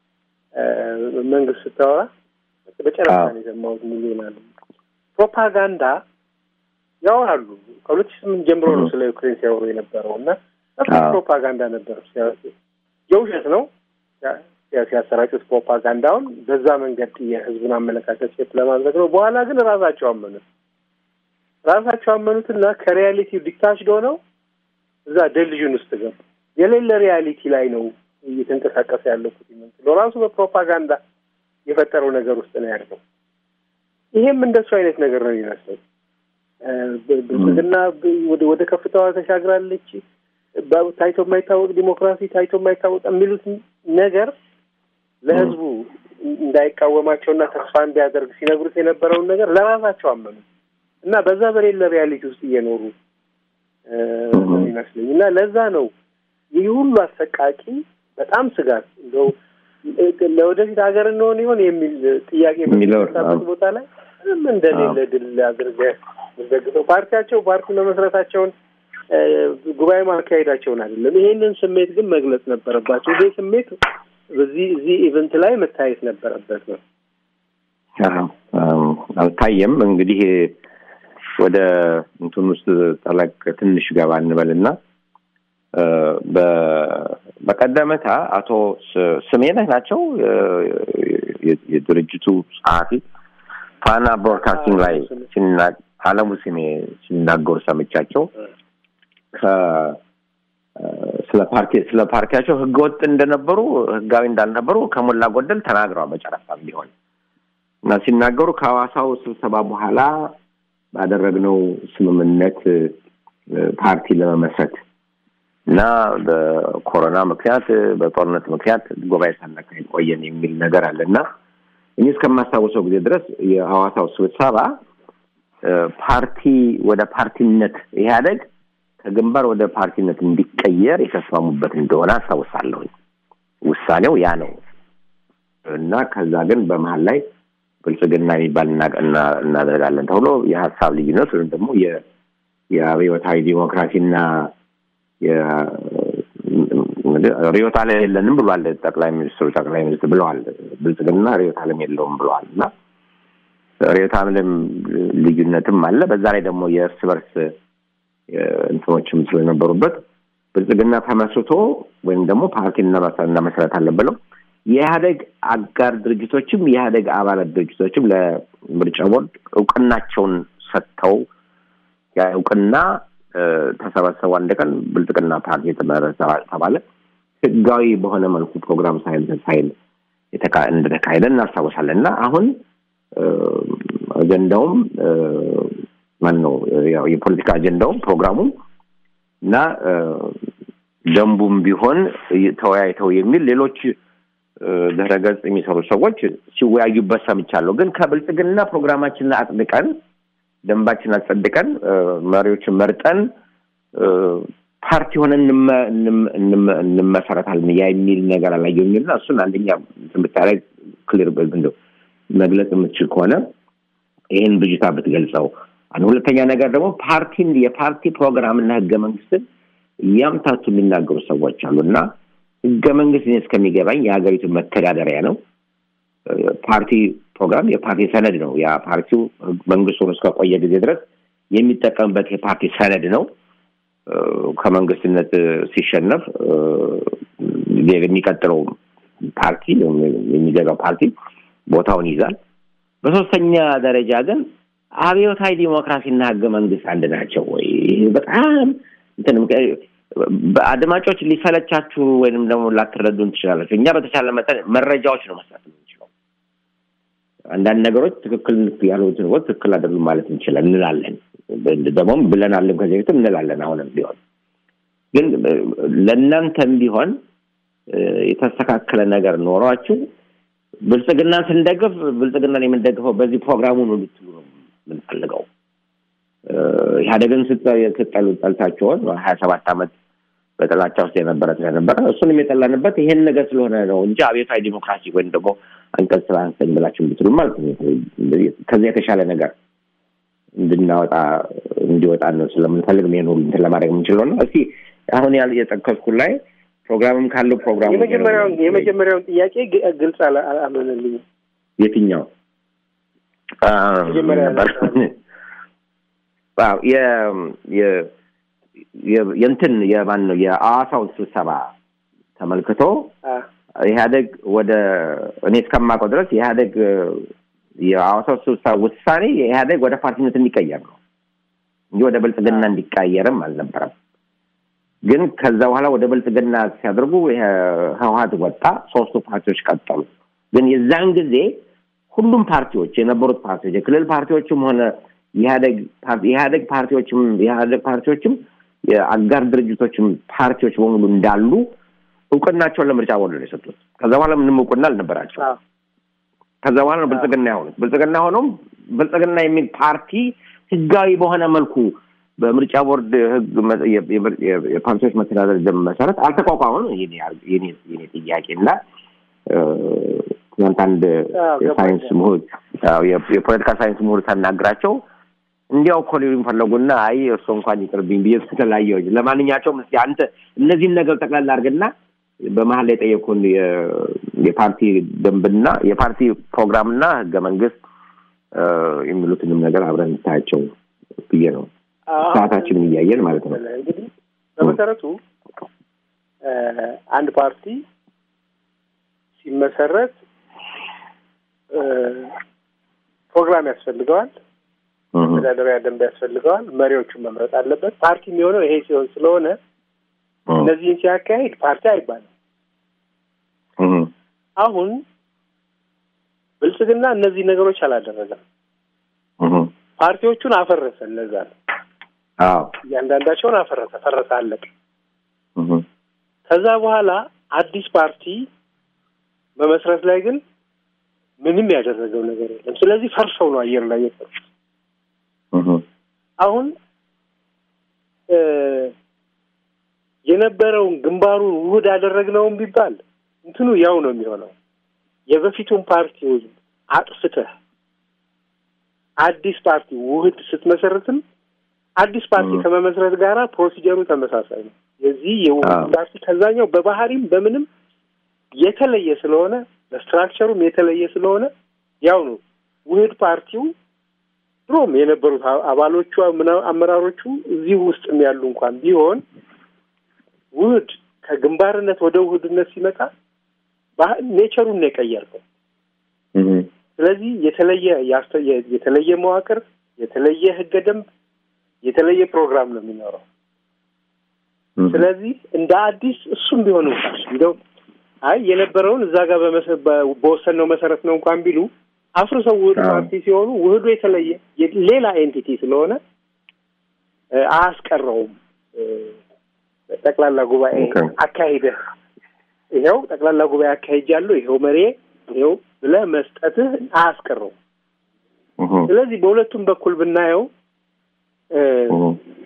እ፣ መንግስት ስታወራ በጨረታ አዎ። ነው የሰማሁት። ሚሊዮን አለ ፕሮፓጋንዳ ያወራሉ። ከሁለት ሺህ ስምንት ጀምሮ ነው ስለ ዩክሬን ሲያወሩ የነበረው እና በጣም አዎ። ፕሮፓጋንዳ ነበር። ሲያ- የውሸት ነው ሲያ- ሲያ- ሲያሰራጩት ፕሮፓጋንዳውን በዛ መንገድ የህዝቡን አመለካከት ሴት ለማድረግ ነው። በኋላ ግን ራሳቸው አመኑት። ራሳቸው አመኑትና ከሪያሊቲ ዲታችድ ሆነው እዛ ደልዥን ውስጥ ገቡ። የሌለ ሪያሊቲ ላይ ነው እየተንቀሳቀሰ ያለው ፑቲን ነው ራሱ በፕሮፓጋንዳ የፈጠረው ነገር ውስጥ ነው ያለው። ይሄም እንደሱ አይነት ነገር ነው የሚመስለው። እ፣ ብ- ብልጽግና ብ- ወደ ወደ ከፍታዋ ተሻግራለች፣ በ- ታይቶ የማይታወቅ ዲሞክራሲ፣ ታይቶ የማይታወቅ የሚሉት ነገር ለህዝቡ እንዳይቃወማቸውና ተስፋ እንዲያደርግ ሲነግሩት የነበረውን ነገር ለራሳቸው አመኑ እና በዛ በሌለ ሪያሊቲ ውስጥ እየኖሩ ነው ይመስለኝ እና ለዛ ነው ይህ ሁሉ አሰቃቂ በጣም ስጋት እንደው ለወደፊት ሀገር እንሆን ይሆን የሚል ጥያቄ በሚነሳበት ቦታ ላይ ምንም እንደሌለ ድል አድርገህ የምትደግፈው ፓርቲያቸው ፓርቲ መመስረታቸውን ጉባኤ ማካሄዳቸውን አይደለም። ይሄንን ስሜት ግን መግለጽ ነበረባቸው። ይሄ ስሜት በዚህ እዚህ ኢቨንት ላይ መታየት ነበረበት ነው። አልታየም። እንግዲህ ወደ እንትን ውስጥ ጠለቅ ትንሽ ገባ እንበልና በቀደመታ አቶ ስሜነህ ናቸው የድርጅቱ ጸሐፊ ፋና ብሮድካስቲንግ ላይ አለሙ ስሜ ሲናገሩ ሰምቻቸው ስለ ፓርቲ ስለ ፓርቲያቸው ህገወጥ እንደነበሩ ህጋዊ እንዳልነበሩ ከሞላ ጎደል ተናግረዋል። በጨረታም ቢሆን እና ሲናገሩ ከሐዋሳው ስብሰባ በኋላ ባደረግነው ስምምነት ፓርቲ ለመመስረት እና በኮሮና ምክንያት በጦርነት ምክንያት ጉባኤ ሳናካሄድ ቆየን የሚል ነገር አለ እና እኔ እስከማስታውሰው ጊዜ ድረስ የሐዋሳው ስብሰባ ፓርቲ ወደ ፓርቲነት ኢህአደግ ከግንባር ወደ ፓርቲነት እንዲቀየር የተስማሙበት እንደሆነ አስታውሳለሁኝ። ውሳኔው ያ ነው እና ከዛ ግን በመሀል ላይ ብልጽግና የሚባል እናደርጋለን ተብሎ የሀሳብ ልዩነት ወይም ደግሞ የአብዮታዊ ዲሞክራሲና ርዕዮተ ዓለም የለንም ብሏል ጠቅላይ ሚኒስትሩ። ጠቅላይ ሚኒስትር ብለዋል ብልጽግና ርዕዮተ ዓለም የለውም ብለዋል እና ርዕዮተ ዓለም ልዩነትም አለ። በዛ ላይ ደግሞ የእርስ በርስ እንትኖችም ስለነበሩበት ብልጽግና ተመስርቶ ወይም ደግሞ ፓርቲ እናመሰረታለን ብለው የኢህአደግ አጋር ድርጅቶችም የኢህአደግ አባላት ድርጅቶችም ለምርጫ ቦርድ እውቅናቸውን ሰጥተው ያ እውቅና ተሰበሰቡ። አንድ ቀን ብልጽግና ፓርቲ የተመረጠ ተባለ። ህጋዊ በሆነ መልኩ ፕሮግራም ሳይል ሳይል እንደተካሄደ እናስታውሳለን እና አሁን አጀንዳውም ማን ነው ያው የፖለቲካ አጀንዳውም ፕሮግራሙም እና ደንቡም ቢሆን ተወያይተው የሚል ሌሎች ድህረ ገጽ የሚሰሩ ሰዎች ሲወያዩበት ሰምቻለሁ። ግን ከብልጽግና ፕሮግራማችንን አጽድቀን ደንባችን አጸድቀን መሪዎችን መርጠን ፓርቲ ሆነን እንመሰረታለን ያ የሚል ነገር አላየሁም እና እሱን አንደኛ ብታደርግ ክሊር መግለጽ የምትችል ከሆነ ይህን ብጅታ ብትገልጸው አንድ ሁለተኛ ነገር ደግሞ ፓርቲን የፓርቲ ፕሮግራምና ህገ መንግስትን እያምታቱ የሚናገሩ ሰዎች አሉ እና ህገ መንግስት እስከሚገባኝ የሀገሪቱ መተዳደሪያ ነው። ፓርቲ ፕሮግራም የፓርቲ ሰነድ ነው። ያ ፓርቲው መንግስቱን እስከቆየ ጊዜ ድረስ የሚጠቀምበት የፓርቲ ሰነድ ነው። ከመንግስትነት ሲሸነፍ የሚቀጥለው ፓርቲ የሚገዛው ፓርቲ ቦታውን ይዛል። በሶስተኛ ደረጃ ግን አብዮታዊ ዲሞክራሲና ህገ መንግስት አንድ ናቸው ወይ? በጣም አድማጮች ሊሰለቻችሁ ወይንም ደግሞ ላትረዱን ትችላላችሁ። እኛ በተቻለ መጠን መረጃዎች ነው መስራት የምንችለው። አንዳንድ ነገሮች ትክክል ያሉት ነገሮች ትክክል አይደሉም ማለት እንችላል እንላለን። ደግሞም ብለናልም ከዚህ በፊትም እንላለን። አሁንም ቢሆን ግን ለእናንተም ቢሆን የተስተካከለ ነገር ኖሯችሁ ብልጽግናን ስንደግፍ ብልጽግናን የምንደግፈው በዚህ ፕሮግራሙ ነው ልትሉ ነው የምንፈልገው። ኢህአዴግን ስጠሉ ጠልታችሆን ሀያ ሰባት ዓመት በጥላቻ ውስጥ የነበረ ስለነበረ እሱንም የጠላንበት ይሄን ነገር ስለሆነ ነው እንጂ አብዮታዊ ዲሞክራሲ ወይም ደግሞ አንቀጽ ስራ አንስተኝ ብላችሁ ብትሉ ማለት ነው። ከዚያ የተሻለ ነገር እንድናወጣ እንዲወጣ ነው ስለምንፈልግ ይሄን ሁሉ እንትን ለማድረግ የምንችለው ነው። እስቲ አሁን ያል የጠቀስኩት ላይ ፕሮግራምም ካለው ፕሮግራም የመጀመሪያውን የመጀመሪያውን ጥያቄ ግልጽ አልሆነልኝም። የትኛው የእንትን የማን ነው የአዋሳውን ስብሰባ ተመልክቶ ኢህአደግ ወደ እኔ እስከማውቀው ድረስ ኢህአደግ የአዋሳው ስብሰባ ውሳኔ ኢህአደግ ወደ ፓርቲነት እንዲቀየር ነው እንጂ ወደ ብልጽግና እንዲቀየርም አልነበረም። ግን ከዛ በኋላ ወደ ብልጽግና ሲያደርጉ ህወሀት ወጣ፣ ሶስቱ ፓርቲዎች ቀጠሉ። ግን የዛን ጊዜ ሁሉም ፓርቲዎች የነበሩት ፓርቲዎች የክልል ፓርቲዎችም ሆነ የኢህአደግ ፓርቲዎችም የኢህአደግ ፓርቲዎችም የአጋር ድርጅቶችም ፓርቲዎች በሙሉ እንዳሉ እውቅናቸውን ለምርጫ ቦርድ ነው የሰጡት። ከዛ በኋላ ምንም እውቅና አልነበራቸው። አዎ። ከዛ በኋላ ነው ብልጽግና የሆኑት። ብልጽግና ሆኖም ብልጽግና የሚል ፓርቲ ህጋዊ በሆነ መልኩ በምርጫ ቦርድ ህግ መ- የ- የ- የ- የፓርቲዎች መተዳደር ደንብ መሰረት አልተቋቋመም። የኔ አር- የኔ- የኔ ጥያቄ እና እ፣ ትናንት አንድ አዎ፣ የሳይንስ ገባኝ። ምሁር አዎ፣ የ- የፖለቲካ ሳይንስ ምሁር ሳናግራቸው እንዲያው እኮ ሊሉኝ ፈለጉና አይ እርሶ እንኳን ይቅርብኝ ብዬ ተለያየሁኝ። ለማንኛቸውም እስኪ አንተ እነዚህን ነገር ጠቅላላ አድርግና በመሀል ላይ የጠየኩን የ- የፓርቲ ደንብና የፓርቲ ፕሮግራምና ህገ መንግስት እ፣ የሚሉትንም ነገር አብረን እንታያቸው ብዬ ነው። አዎ። ሰዓታችንን እያየን ማለት ነው። እንግዲህ በመሰረቱ እ፣ አንድ ፓርቲ ሲመሰረት እ፣ ፕሮግራም ያስፈልገዋል፣ እህ፣ መተዳደሪያ ደንብ ያስፈልገዋል፣ መሪዎቹን መምረጥ አለበት። ፓርቲ የሚሆነው ይሄ ሲሆን ስለሆነ እህ፣ እነዚህን ሲያካሂድ ፓርቲ አይባልም። እህ፣ አሁን ብልጽግና እነዚህ ነገሮች አላደረገም። እህ፣ ፓርቲዎቹን አፈረሰ። እነዛ ነው አዎ፣ እያንዳንዳቸውን አፈረሰ፣ ፈረሰ፣ አለቀ። እህ፣ ከዛ በኋላ አዲስ ፓርቲ መመስረት ላይ ግን ምንም ያደረገው ነገር የለም። ስለዚህ ፈርሰው ነው አየር ላይ የቀሩት። እህ፣ አሁን እ፣ የነበረውን ግንባሩን ውህድ አደረግነውም ቢባል እንትኑ ያው ነው የሚሆነው። የበፊቱን ፓርቲዎች አጥፍተህ አዲስ ፓርቲ ውህድ ስትመሰርትም አዲስ ፓርቲ 음. ከመመስረት ጋራ ፕሮሲጀሩ ተመሳሳይ ነው። የዚህ የውህድ አዎ። ፓርቲ ከዛኛው በባህሪም በምንም የተለየ ስለሆነ በስትራክቸሩም የተለየ ስለሆነ ያው ነው ውህድ ፓርቲው ድሮም የነበሩት አ- አባሎቹ ምና- አመራሮቹ እዚህ ውስጥም ያሉ እንኳን ቢሆን ውህድ ከግንባርነት ወደ ውህድነት ሲመጣ ባህ- ኔቸሩን ነው የቀየርከው። እህ፣ ስለዚህ የተለየ ያስተ- የ- የተለየ መዋቅር፣ የተለየ ህገ ደንብ፣ የተለየ ፕሮግራም ነው የሚኖረው። እህ፣ ስለዚህ እንደ አዲስ እሱም ቢሆን እንኳን እንደው አይ የነበረውን እዛ ጋር በመሰ- በ- በወሰንነው መሰረት ነው እንኳን ቢሉ አፍርሰው ውህድ አዎ። ፓርቲ ሲሆኑ ውህዱ የተለየ የ- ሌላ ኤንቲቲ ስለሆነ እ፣ አያስቀረውም። እ፣ ጠቅላላ ጉባኤ ኦኬ። አካሂደህ ይኸው ጠቅላላ ጉባኤ አካሂጃለሁ ይኸው መሬ ይኸው ብለህ መስጠትህ አያስቀረውም። እህ፣ ስለዚህ በሁለቱም በኩል ብናየው እ፣ እህ፣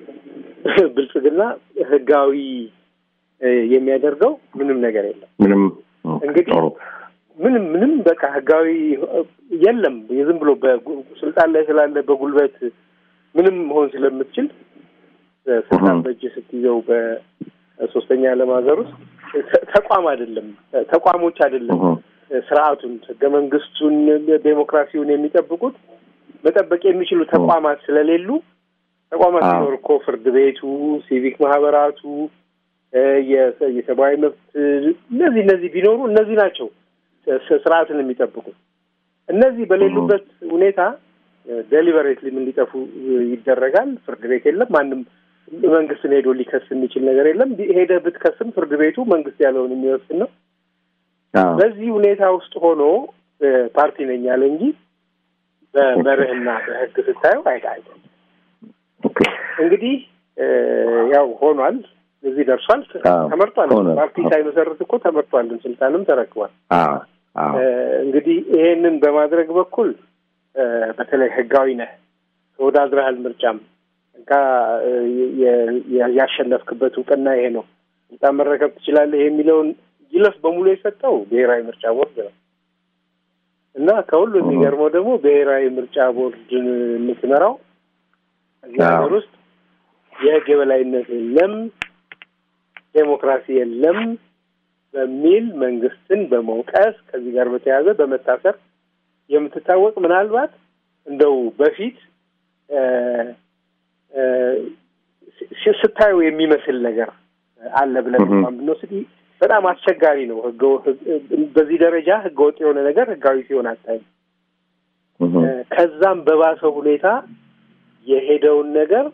ብልጽግና ህጋዊ እ፣ የሚያደርገው ምንም ነገር የለም። ምንም እንግዲህ ጥሩ ምንም ምንም በቃ ህጋዊ እ፣ የለም። የዝም ብሎ በጉ- ስልጣን ላይ ስላለ በጉልበት ምንም መሆን ስለምትችል እ፣ ስልጣን እህ። በእጅ ስትይዘው በሶስተኛ ዓለም ሀገር ውስጥ ተ- ተቋም አይደለም ተ- ተቋሞች አይደለም እህ፣ ስርዓቱን ህገ መንግስቱን ዴሞክራሲውን የሚጠብቁት መጠበቅ የሚችሉ ተቋማት ስለሌሉ ተቋማት አዎ። ሲኖር እኮ ፍርድ ቤቱ፣ ሲቪክ ማህበራቱ፣ እ፣ የሰ- የሰብአዊ መብት እነዚህ እነዚህ ቢኖሩ እነዚህ ናቸው ስ- ስርዓትን የሚጠብቁት። እነዚህ በሌሉበት ሁኔታ ዴሊበሬትሊም እንዲጠፉ እ፣ ይደረጋል። ፍርድ ቤት የለም። ማንም መንግስትን ሄዶ ሊከስ የሚችል ነገር የለም። ቢ- ሄደህ ብትከስም ፍርድ ቤቱ መንግስት ያለውን የሚወስን ነው። አዎ፣ በዚህ ሁኔታ ውስጥ ሆኖ እ፣ ፓርቲ ነኝ ያለ እንጂ በመርህና በህግ ስታየው አይታ አይደለም። ኦኬ። እንግዲህ እ፣ ያው ሆኗል፣ እዚህ ደርሷል፣ አዎ፣ ተመርጧል። ሆኗል። ፓርቲ ሳይመሰርት እኮ ተመርጧል፣ ስልጣንም ተረክቧል። አዎ፣ አዎ፣ እ፣ እንግዲህ ይሄንን በማድረግ በኩል እ፣ በተለይ ህጋዊ ነህ ተወዳድረሃል፣ ምርጫም እንካ እ፣ የ- የ- ያሸነፍክበት እውቅና ይሄ ነው፣ ስልጣን መረከብ ትችላለህ የሚለውን ይለፍ በሙሉ የሰጠው ብሔራዊ ምርጫ ቦርድ ነው እና ከሁሉ የሚገርመው ደግሞ ብሔራዊ ምርጫ ቦርድን የምትመራው እዚህ አዎ። ሀገር ውስጥ የህግ የበላይነት የለም፣ ዴሞክራሲ የለም በሚል መንግስትን በመውቀስ ከዚህ ጋር በተያያዘ በመታሰር የምትታወቅ ምናልባት እንደው በፊት እ፣ እ፣ ስ- ስታዩ የሚመስል ነገር አለ ብለን እህ። እንኳን ብንወስድ በጣም አስቸጋሪ ነው። ህገ በዚህ ደረጃ ህገ ወጥ የሆነ ነገር ህጋዊ ሲሆን አታይም። እህ፣ እ፣ ከዛም በባሰ ሁኔታ የሄደውን ነገር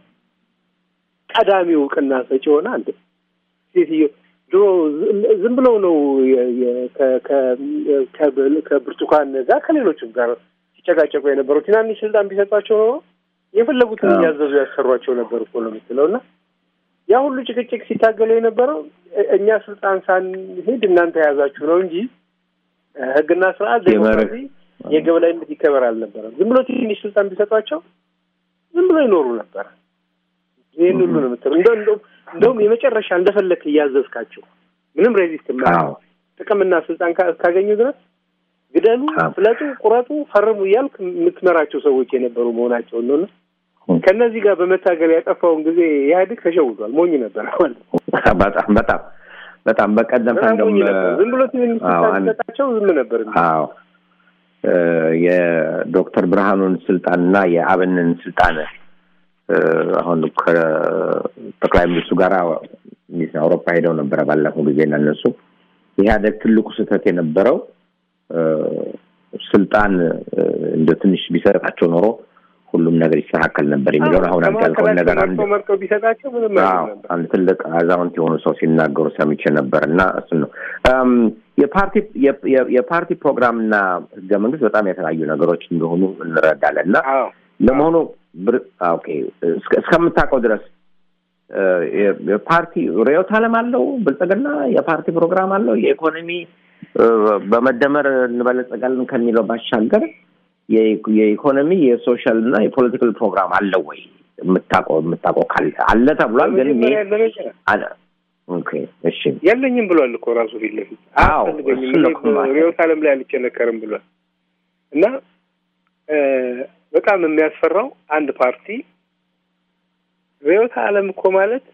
ቀዳሚ እውቅና ሰጪ ሆነ አንድ ሴትዮ ድሮ ዝም- ዝም ብለው ነው የ- የ- ከ- ከ- ከ- ከብርቱካን ጋር ከሌሎችም ጋር ሲጨቃጨቁ የነበረው ትናንሽ ስልጣን ቢሰጧቸው ኖሮ የፈለጉትን አዎ። እያዘዙ ያሰሯቸው ነበር እኮ ነው የምትለው እና ያ ሁሉ ጭቅጭቅ ሲታገሉ የነበረው እ- እኛ ስልጣን ሳንሄድ እናንተ የያዛችሁ ነው እንጂ እ፣ ህግና ስርዓት ዴሞክራሲ የገበላይነት ይከበር አልነበረም። ዝም ብሎ ትንሽ ስልጣን ቢሰጧቸው ዝም ብሎ ይኖሩ ነበረ። ይህን ሁሉ ነው የምትለው። እንደው እንደው እንደውም የመጨረሻ እንደፈለክ እያዘዝካቸው ምንም ሬዚስት አዎ የማያደርጉ ጥቅምና ስልጣን ካ- እስካገኙ ድረስ ግደሉ፣ አዎ። ፍለጡ፣ ቁረጡ፣ ፈርሙ እያልክ የምትመራቸው ሰዎች የነበሩ መሆናቸውን ነው። እና ም። ከእነዚህ ጋር በመታገል ያጠፋውን ጊዜ ኢህአዴግ ተሸውዷል። ሞኝ ነበር ማለት ነው። በጣም በጣም በጣም በቀደም በጣም ሞኝ እንደውም ነበር። ዝም ብሎ ትንሽ አዎ፣ ስልጣን አንድ- ሲሰጣቸው ዝም ነበር የሚለው። አዎ እ፣ የዶክተር ብርሃኑን ስልጣንና የአብንን ስልጣን እ፣ አሁን ከጠቅላይ ሚኒስትሩ ጋር አውሮፓ ሄደው ነበረ ባለፈው ጊዜ እና እነሱ ኢህአዴግ ትልቁ ስህተት የነበረው እ፣ ስልጣን እ፣ እንደ ትንሽ ቢሰጣቸው ኖሮ ሁሉም ነገር ይስተካከል ነበር የሚለውን አሁን አንተ ያልከውን ነገር አንድ መርጦ መርጦ ቢሰጣቸው ምንም አዎ አይሆን ነበር። አንድ ትልቅ አዛውንት የሆኑ ሰው ሲናገሩ ሰምቼ ነበር እና እሱን ነው እም፣ የፓርቲ የ- የ- የፓርቲ ፕሮግራምና ህገ መንግስት በጣም የተለያዩ ነገሮች እንደሆኑ እንረዳለን እና አዎ ለመሆኑ ብር- አ፣ ኦኬ እስከ- እስከምታውቀው ድረስ እ፣ የ- የፓርቲ ርዕዮተ ዓለም አለው ብልጽግና የፓርቲ ፕሮግራም አለው የኢኮኖሚ እ፣ በመደመር እንበለጸጋለን ከሚለው ባሻገር የኢኮ- የኢኮኖሚ የሶሻል እና የፖለቲካል ፕሮግራም አለው ወይ የምታውቀው የምታውቀው ካለ አለ ተብሏል ግን እኔ በመጀመሪያ ደረጃ አለ ኦኬ እሺ የለኝም ብሏል እኮ ራሱ ፊት ለፊት አዎ፣ አያስፈልገኝም እሱን ነው እኔ እኮ ማለት። በርዕዮተ ዓለም ላይ አልቸነከርም ብሏል እና እ፣ በጣም የሚያስፈራው አንድ ፓርቲ ርዕዮተ ዓለም እኮ ማለት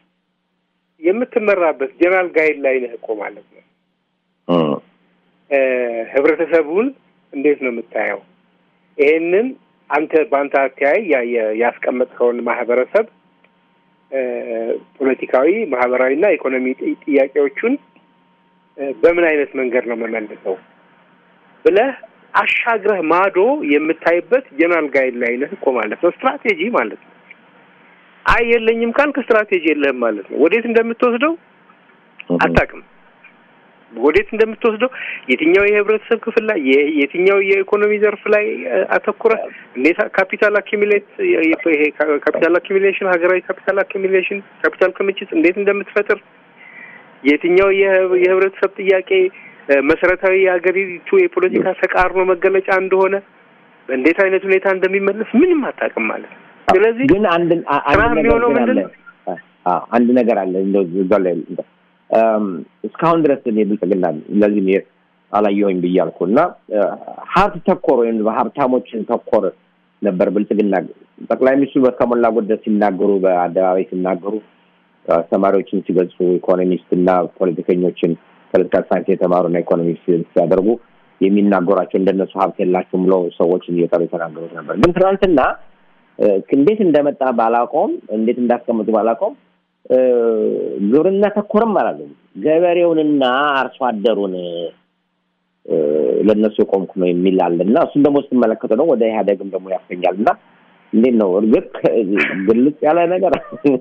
የምትመራበት ጀነራል ጋይድ ላይ ነህ እኮ ማለት ነው እም፣ እ፣ ህብረተሰቡን እንዴት ነው የምታየው ይሄንን አንተ በአንተ አተያይ ያ- ያ- ያስቀመጥከውን ማህበረሰብ እ፣ ፖለቲካዊ ማህበራዊና ኢኮኖሚ ጥ- ጥያቄዎቹን እ፣ በምን አይነት መንገድ ነው መመልሰው ብለህ አሻግረህ ማዶ የምታይበት ጀነራል ጋይድ ላይ ነህ እኮ ማለት ነው። ስትራቴጂ ማለት ነው። አይ የለኝም ካልክ ስትራቴጂ የለህም ማለት ነው። ወዴት እንደምትወስደው እም፣ አታውቅም። ወዴት እንደምትወስደው የትኛው የህብረተሰብ ክፍል ላይ የ- የትኛው የኢኮኖሚ ዘርፍ ላይ እ፣ አተኩረህ እንዴት ካፒታል አኪሚሌት ይሄ ካፒታል አኪሚሌሽን ሀገራዊ ካፒታል አኪሚሌሽን ካፒታል ክምችት እንዴት እንደምትፈጥር የትኛው የህ- የህብረተሰብ ጥያቄ እ፣ መሰረታዊ የሀገሪቱ የፖለቲካ ተቃርኖ መገለጫ እንደሆነ በእንዴት አይነት ሁኔታ እንደሚመለስ ምንም አታውቅም ማለት ነው። ስለዚህ ግን አንድ አ- አንድ ስራ ነገር የሚሆነው ግን አለ ምንድን ነው? አዎ አንድ ነገር አለ እንደው እዛው ላይ እም፣ እስካሁን ድረስ እኔ ብልጽግና ለዚህ እኔ አላየሁኝ ብያልኩ እና እ፣ ሀብት ተኮር ወይም በሀብታሞችን ተኮር ነበር ብልጽግና ጠቅላይ ሚኒስትሩ በከሞላ ጎደል ሲናገሩ በአደባባይ ሲናገሩ አስተማሪዎችን ሲገልጹ ኢኮኖሚስት እና ፖለቲከኞችን ፖለቲካል ሳይንስ የተማሩና ኢኮኖሚስት ሲያደርጉ የሚናገሯቸው እንደነሱ ሀብት የላቸውም ብለው ሰዎችን እየጠሩ የተናገሩት ነበር። ግን ትናንትና እ፣ እንዴት እንደመጣ ባላውቀውም እንዴት እንዳስቀምጡ ባላውቀውም እ፣ ግብርና ተኮርም አላለም። ገበሬውንና አርሶ አደሩን እ፣ ለእነሱ የቆምኩ ነው የሚል አለ እና እሱን ደግሞ ስትመለከቱ ነው ወደ ኢህአዴግም ደግሞ ያሰኛል እና እንዴት ነው እርግጥ ግልጽ ያለ ነገር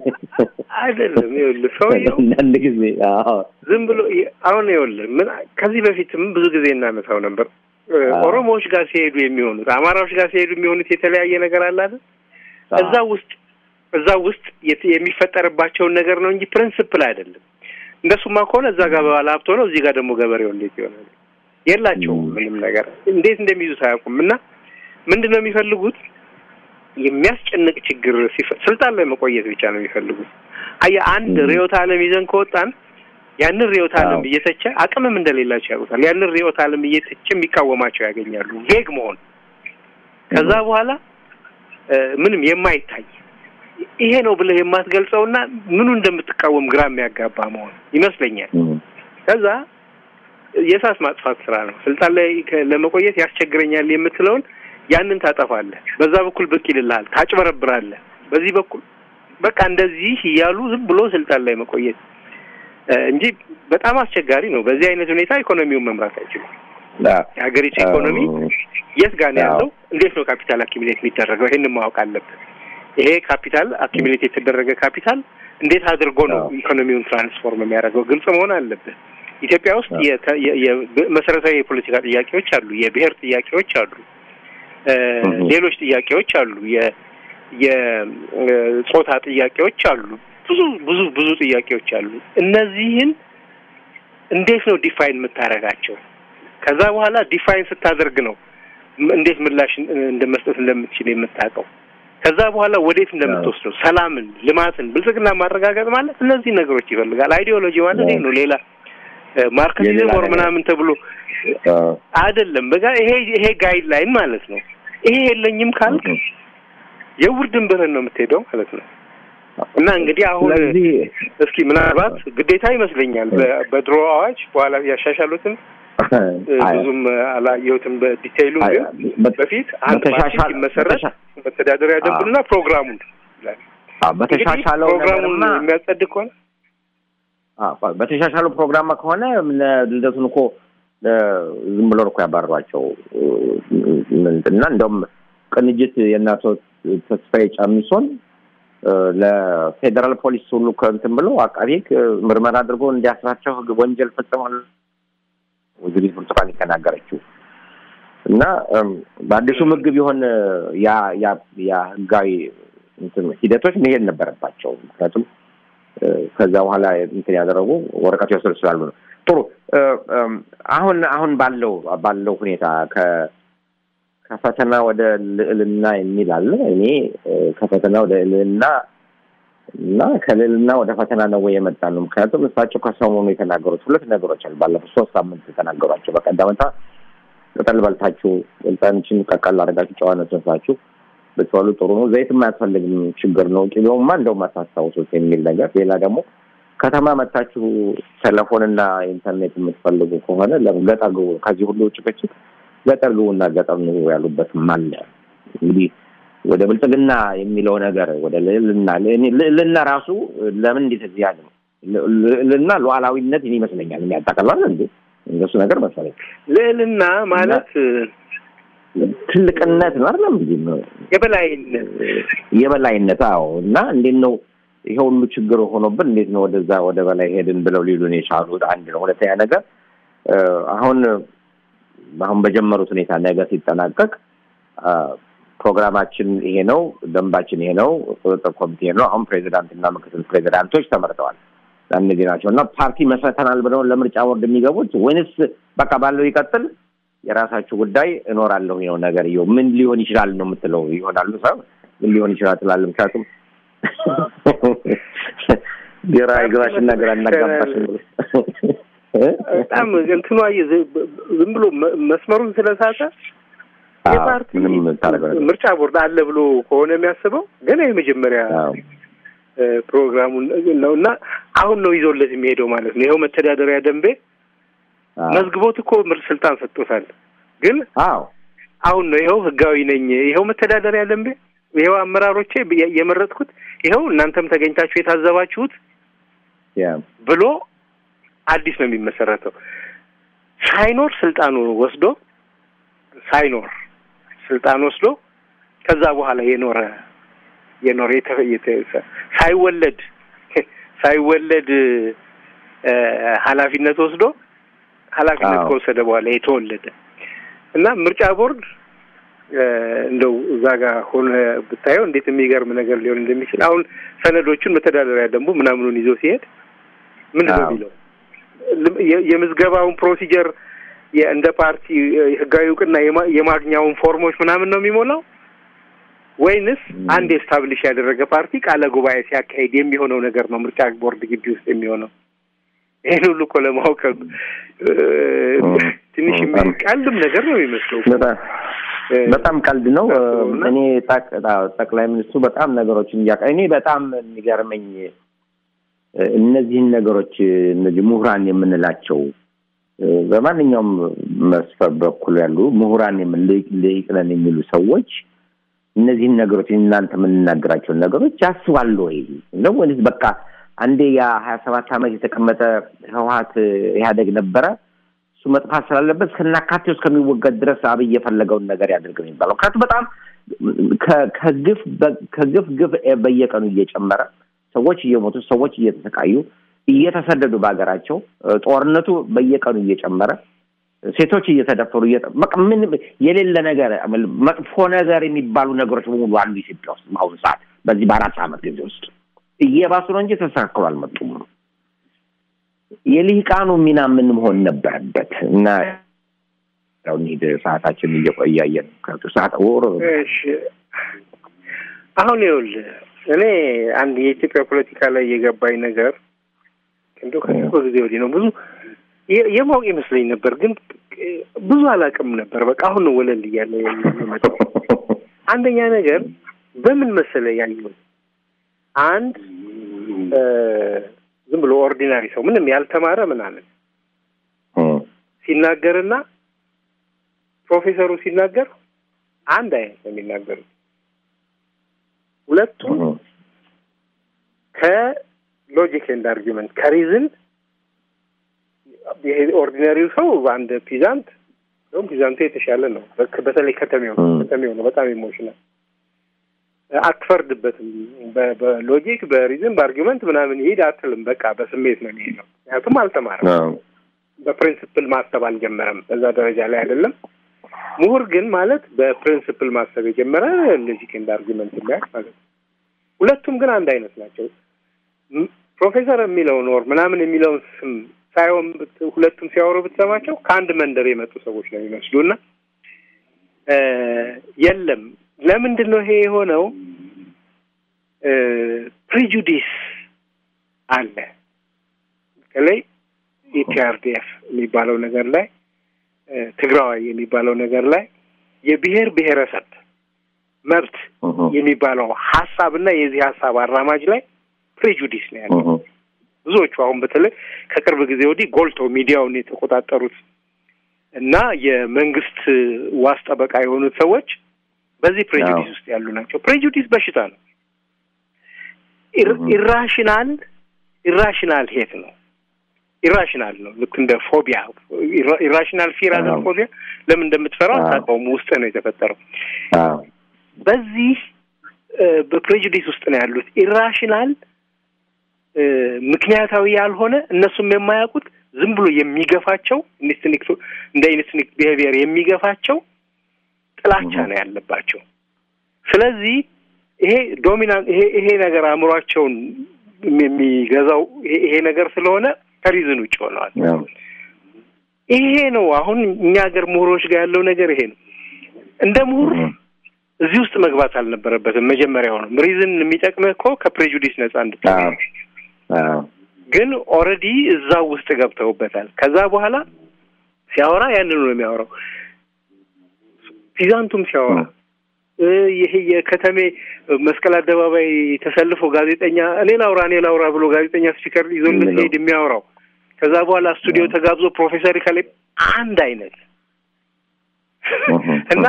አይደለም። ይኸውልህ ሰውየው አንዳንድ ጊዜ አዎ ዝም ብሎ ይ- አሁን ይኸውልህ ምን ከዚህ በፊትም ብዙ ጊዜ እናነሳው ነበር። እ፣ አዎ። ኦሮሞዎች ጋር ሲሄዱ የሚሆኑት አማራዎች ጋር ሲሄዱ የሚሆኑት የተለያየ ነገር አለ አይደል? እዛ ውስጥ እዛ ውስጥ የት- የሚፈጠርባቸውን ነገር ነው እንጂ ፕሪንስፕል አይደለም። እንደሱማ ከሆነ እዛ ጋር ባለ ሀብት ሆነው እዚህ ጋር ደግሞ ገበሬው እንዴት ይሆናል? የላቸውም ም። ምንም ነገር እንዴት እንደሚይዙት አያውቁም። እና ምንድን ነው የሚፈልጉት? የሚያስጨንቅ ችግር ሲፈ- ስልጣን ላይ መቆየት ብቻ ነው የሚፈልጉት። አየህ አንድ ም። ርዕዮተ ዓለም ይዘን ከወጣን ያንን ርዕዮተ ዓለም አዎ። እየተቸ አቅምም እንደሌላቸው ያውቁታል። ያንን ርዕዮተ ዓለም እየተቸ የሚቃወማቸው ያገኛሉ። ቬግ መሆን ከዛ በኋላ እ፣ ምንም የማይታይ ይሄ ነው ብለህ የማትገልጸውና ምኑ እንደምትቃወም ግራ የሚያጋባ መሆን ይመስለኛል። እም፣ ከዛ የእሳት ማጥፋት ስራ ነው። ስልጣን ላይ ከ- ለመቆየት ያስቸግረኛል የምትለውን ያንን ታጠፋለህ። በዛ በኩል ብቅ ይልልሃል፣ ታጭበረብራለህ። በዚህ በኩል በቃ እንደዚህ እያሉ ዝም ብሎ ስልጣን ላይ መቆየት እ፣ እንጂ በጣም አስቸጋሪ ነው። በዚህ አይነት ሁኔታ ኢኮኖሚውን መምራት አይችሉም። አዎ። የሀገሪቱ ኢኮኖሚ የት ጋር ነው አዎ። ያለው? እንዴት ነው ካፒታል አኪሚሌት የሚደረገው? ይሄንን ማወቅ አለብን። ይሄ ካፒታል አኪሚሌት የተደረገ ካፒታል እንዴት አድርጎ ነው አዎ። ኢኮኖሚውን ትራንስፎርም የሚያደርገው? ግልጽ መሆን አለብን። ኢትዮጵያ ውስጥ አዎ። የተ- የ- የ- መሰረታዊ የፖለቲካ ጥያቄዎች አሉ፣ የብሔር ጥያቄዎች አሉ፣ እ፣ እህ። ሌሎች ጥያቄዎች አሉ፣ የ- የጾታ ጥያቄዎች አሉ። ብዙ ብዙ ብዙ ጥያቄዎች አሉ። እነዚህን እንዴት ነው ዲፋይን የምታደርጋቸው? ከዛ በኋላ ዲፋይን ስታደርግ ነው ም- እንዴት ምላሽ እንደ መስጠት እንደምትችል የምታውቀው። ከዛ በኋላ ወዴት እንደምትወስደው ሰላምን፣ ልማትን፣ ብልጽግና ማረጋገጥ ማለት እነዚህ ነገሮች ይፈልጋል። አይዲዮሎጂ ማለት ይሄ ነው። ሌላ ማርክሲዝም የሌላ ወር ነገር። ምናምን ተብሎ አዎ። አይደለም። በቃ ይሄ ይሄ ጋይድ ላይን ማለት ነው። ይሄ የለኝም ካልክ የውር ድንበርን ነው የምትሄደው ማለት ነው። እና እንግዲህ አሁን ስለዚህ እስኪ ምናልባት ግዴታ ይመስለኛል በ- በድሮ አዋጅ በኋላ ያሻሻሉትን እ፣ አይ፣ ብዙም አላየሁትም በዲቴይሉ አይ፣ ግን በ- በፊት አንድ ፓርቲ በተሻሻል- ሲመሰረት በተሻ- መተዳደሪያ ደንቡና ፕሮግራሙን ይላል። አዎ፣ በተሻሻለው እንግዲህ ፕሮግራሙን ነገርማ የሚያጸድቅ ከሆነ አዎ፣ በተሻሻለው ፕሮግራም ከሆነ ለ- ልደቱን እኮ ለ- ዝም ብሎ ነው እኮ ያባረሯቸው እና እንደውም ቅንጅት የእናቶ ተስፋዬ ጫሚሶን እ፣ ለፌዴራል ፖሊስ ሁሉ ከእንትን ብሎ አቃቤ ሕግ ምርመራ አድርጎ እንዲያስራቸው ህግ ወንጀል ፈጽሟል ወይዘሪት ብርቱካን የተናገረችው እና እም፣ በአዲሱ ህግ ቢሆን ያ ያ ያ ህጋዊ እንትን ሂደቶች መሄድ ነበረባቸው። ምክንያቱም እ፣ ከዛ በኋላ እንትን ያደረጉ ወረቀት ይወስዱ ስላሉ ነው። ጥሩ እ፣ እም፣ አሁን አሁን ባለው ባለው ሁኔታ ከ ከፈተና ወደ ልዕልና የሚል አለ። እኔ እ፣ ከፈተና ወደ ልዕልና እና ከልዕልና ወደ ፈተና ነው ወይ የመጣ ነው? ምክንያቱም እሳቸው ከሰሞኑ የተናገሩት ሁለት ነገሮች አሉ። ባለፉት ሶስት ሳምንት የተናገሯቸው በቀደምታ ቅጠል በልታችሁ ቅጠልችን ቀቀል አድርጋችሁ ጨዋነት ነሳችሁ ብትበሉ ጥሩ ነው። ዘይትም አያስፈልግም፣ ችግር ነው። ቂቤውማ እንደውም አታስታውሱት የሚል ነገር። ሌላ ደግሞ ከተማ መታችሁ ቴሌፎንና ኢንተርኔት የምትፈልጉ ከሆነ ለምን ገጠር ግቡ። ከዚህ ሁሉ ጭቅጭቅ ገጠር ግቡና ገጠር ኑሩ ያሉበትም አለ። እንግዲህ ወደ ብልጽግና የሚለው ነገር ወደ ልዕልና እኔ- ልዕልና ራሱ ለምን እንዴት እዚህ ያለ ነው? ልዕልና ሉዓላዊነት ይመስለኛል የሚያጠቃልላል እንዴ እንደሱ ነገር መሰለኝ። ልዕልና ማለት ትልቅነት ነው አይደለም እንዴ? የበላይነት የበላይነት አዎ። እና እንዴት ነው ይሄ ሁሉ ችግር ሆኖብን እንዴት ነው ወደዛ ወደ በላይ ሄድን ብለው ሊሉን የቻሉት? አንድ ነው። ሁለተኛ ነገር እ፣ አሁን አሁን በጀመሩት ሁኔታ ነገ ሲጠናቀቅ አ፣ ፕሮግራማችን ይሄ ነው፣ ደንባችን ይሄ ነው፣ ቁጥጥር ኮሚቴ ይሄ ነው። አሁን ፕሬዚዳንትና ምክትል ፕሬዚዳንቶች ተመርጠዋል። እነዚህ ናቸው እና ፓርቲ መስርተናል ብለው ለምርጫ ቦርድ የሚገቡት ወይንስ በቃ ባለው ይቀጥል የራሳችሁ ጉዳይ እኖራለሁ ነው ነገር ይኸው ምን ሊሆን ይችላል ነው የምትለው ይሆናሉ ሰው ምን ሊሆን ይችላል ትላለህ ምክንያቱም ግራ ይግባሽና ግራ እናጋባሽ በጣም እንትኗ የ- ዝም ብሎ መ- መስመሩን ስለሳተ የፓርቲ ምንም ታደርገው ነገር ምርጫ ቦርድ አለ ብሎ ከሆነ የሚያስበው ገና የመጀመሪያ አዎ። እ፣ ፕሮግራሙን ነው እና አሁን ነው ይዞለት የሚሄደው ማለት ነው። ይኸው መተዳደሪያ ደንቤ አዎ። መዝግቦት እኮ ምርጥ ስልጣን ሰጥቶታል። ግን አዎ አሁን ነው ይኸው ህጋዊ ነኝ፣ ይኸው መተዳደሪያ ደንቤ፣ ይኸው አመራሮቼ የ- የመረጥኩት፣ ይኸው እናንተም ተገኝታችሁ የታዘባችሁት ያ ብሎ አዲስ ነው የሚመሰረተው። ሳይኖር ስልጣኑ ወስዶ ሳይኖር ስልጣን ወስዶ ከዛ በኋላ የኖረ የኖረ የተ- የተ- ሳይወለድ ሳይወለድ እ፣ ኃላፊነት ወስዶ ኃላፊነት አዎ። ከወሰደ በኋላ የተወለደ እና ምርጫ ቦርድ እ፣ እንደው እዛ ጋር ሆነ ብታየው እንዴት የሚገርም ነገር ሊሆን እንደሚችል አሁን ሰነዶቹን መተዳደሪያ ደንቡ ምናምኑን ይዞ ሲሄድ ምንድን ነው አዎ። የሚለው ልም- የ- የምዝገባውን ፕሮሲጀር የ- እንደ ፓርቲ እ፣ ህጋዊ እውቅና የማ- የማግኛውን ፎርሞች ምናምን ነው የሚሞላው ወይንስ ም። አንድ ኤስታብሊሽ ያደረገ ፓርቲ ቃለ ጉባኤ ሲያካሂድ የሚሆነው ነገር ነው ምርጫ ቦርድ ግቢ ውስጥ የሚሆነው? ይህን ሁሉ እኮ ለማወቅ እ፣ ም። ትንሽ ም። የሚ- ቀልድም ነገር ነው የሚመስለው። በጣም እ፣ በጣም ቀልድ ነው። ታስበውና? እኔ ጠቅ- አዎ፣ ጠቅላይ ሚኒስትሩ በጣም ነገሮችን እያቀ እኔ በጣም የሚገርመኝ እ፣ እነዚህን ነገሮች እነዚህ ምሁራን የምንላቸው እ፣ በማንኛውም መስፈር በኩል ያሉ ምሁራን የምን- ልሂቅ- ልሂቅ ነን የሚሉ ሰዎች እነዚህን ነገሮች እናንተ የምንናገራቸውን ነገሮች ያስባሉ ወይ ነው ወይስ በቃ አንዴ ያ ሀያ ሰባት ዓመት የተቀመጠ ህወሀት ኢህአዴግ ነበረ እሱ መጥፋት ስላለበት እስከናካቴው እስከሚወገድ ድረስ አብይ የፈለገውን ነገር ያድርግ ነው የሚባለው። ምክንያቱም በጣም ከ- ከግፍ በ- ከግፍ ግፍ በየቀኑ እየጨመረ ሰዎች እየሞቱ ሰዎች እየተሰቃዩ እየተሰደዱ በሀገራቸው ጦርነቱ በየቀኑ እየጨመረ ሴቶች እየተደፈሩ እየጠ- በቃ ምን የሌለ ነገር መጥፎ ነገር የሚባሉ ነገሮች በሙሉ አሉ ኢትዮጵያ ውስጥ በአሁኑ ሰዓት በዚህ በአራት ዓመት ጊዜ ውስጥ እየባሱ ነው እንጂ ተስተካክሎ አልመጡም። የልሂቃኑ ሚና ምን መሆን ነበረበት? እና ያው እንሂድ ሰዓታችን እየቆያየን ሰዓት ወሮ እሺ አሁን ይኸውልህ እኔ አንድ የኢትዮጵያ ፖለቲካ ላይ የገባኝ ነገር እንደው ከቅርብ ጊዜ ወዲህ ነው ብዙ የ- የማወቅ ይመስለኝ ነበር፣ ግን ብዙ አላውቅም ነበር። በቃ አሁን ነው ወለል እያለ የመጣው። አንደኛ ነገር በምን መሰለ ያየው አንድ እ፣ ዝም ብሎ ኦርዲናሪ ሰው ምንም ያልተማረ ምናምን ሲናገርና ፕሮፌሰሩ ሲናገር አንድ አይነት ነው የሚናገሩት። ሁለቱም ከሎጂክ ኤንድ አርጊመንት ከሪዝን ይሄ ኦርዲናሪው ሰው በአንድ ፒዛንት እንደውም ፒዛንቱ የተሻለ ነው። በክ- በተለይ ከተሜው ነው ም። ከተሜው ነው በጣም ኢሞሽናል አትፈርድበትም። በ- በሎጂክ በሪዝን በአርጊመንት ምናምን ይሄድ አትልም። በቃ በስሜት ነው የሚሄደው። ምክንያቱም አልተማረም። በፕሪንስፕል ማሰብ አልጀመረም። በዛ ደረጃ ላይ አይደለም። ምሁር ግን ማለት በፕሪንስፕል ማሰብ የጀመረ ሎጂክ ኤንድ አርጊመንት የሚያውቅ ማለት ነው። ሁለቱም ግን አንድ አይነት ናቸው። ም- ፕሮፌሰር የሚለውን ወር ምናምን የሚለውን ስም ሳይሆን ብት- ሁለቱም ሲያወሩ ብትሰማቸው ከአንድ መንደር የመጡ ሰዎች ነው የሚመስሉ እና እ፣ የለም ለምንድን ነው ይሄ የሆነው? ፕሪጁዲስ አለ በተለይ ኢፒአርዲኤፍ የሚባለው ነገር ላይ እ፣ ትግራዋይ የሚባለው ነገር ላይ የብሔር ብሔረሰብ መብት የሚባለው ሀሳብ እና የዚህ ሀሳብ አራማጅ ላይ ፕሬጁዲስ ነው ያለው። ብዙዎቹ አሁን በተለይ ከቅርብ ጊዜ ወዲህ ጎልተው ሚዲያውን የተቆጣጠሩት እና የመንግስት ዋስ ጠበቃ የሆኑት ሰዎች በዚህ ፕሬጁዲስ አዎ። ውስጥ ያሉ ናቸው። ፕሬጁዲስ በሽታ ነው። ኢር- Mhm. ኢራሽናል ኢራሽናል ሄት ነው። ኢራሽናል ነው። ልክ እንደ ፎቢያ ኢራ- ኢራሽናል ፊር አለ አዎ። ፎቢያ። ለምን እንደምትፈራው አዎ። አታውቀውም። ውስጥ ነው የተፈጠረው። በዚህ እ፣ በፕሬጁዲስ ውስጥ ነው ያሉት። ኢራሽናል እ፣ ምክንያታዊ ያልሆነ እነሱም የማያውቁት ዝም ብሎ የሚገፋቸው ኢንስቲንክት እንደ ኢንስቲንክት ቢሄቪየር የሚገፋቸው ጥላቻ Mhm. ነው ያለባቸው። ስለዚህ ይሄ ዶሚናንት ይሄ ይሄ ነገር አእምሯቸውን የሚገዛው ይሄ ይሄ ነገር ስለሆነ ከሪዝን ውጭ ሆነዋል። ይሄ ነው አሁን እኛ ሀገር ምሁሮች ጋር ያለው ነገር ይሄ ነው። እንደ ምሁር እዚህ ውስጥ መግባት አልነበረበትም። መጀመሪያው ነው ሪዝን የሚጠቅምህ እኮ ከፕሬጁዲስ ነጻ እንድትሆን ነው። ግን ኦልሬዲ እዛው ውስጥ ገብተውበታል። ከዛ በኋላ ሲያወራ ያንኑ ነው የሚያወራው። ፒዛንቱም ሲያወራ እ ይሄ የከተሜ መስቀል አደባባይ ተሰልፎ ጋዜጠኛ እኔ ላውራ እኔ ላውራ ብሎ ጋዜጠኛ ስፒከር ይዞለት የሚለው። ሲሄድ የሚያወራው ከዛ በኋላ ስቱዲዮ ተጋብዞ ፕሮፌሰር ከላይ አንድ አይነት እና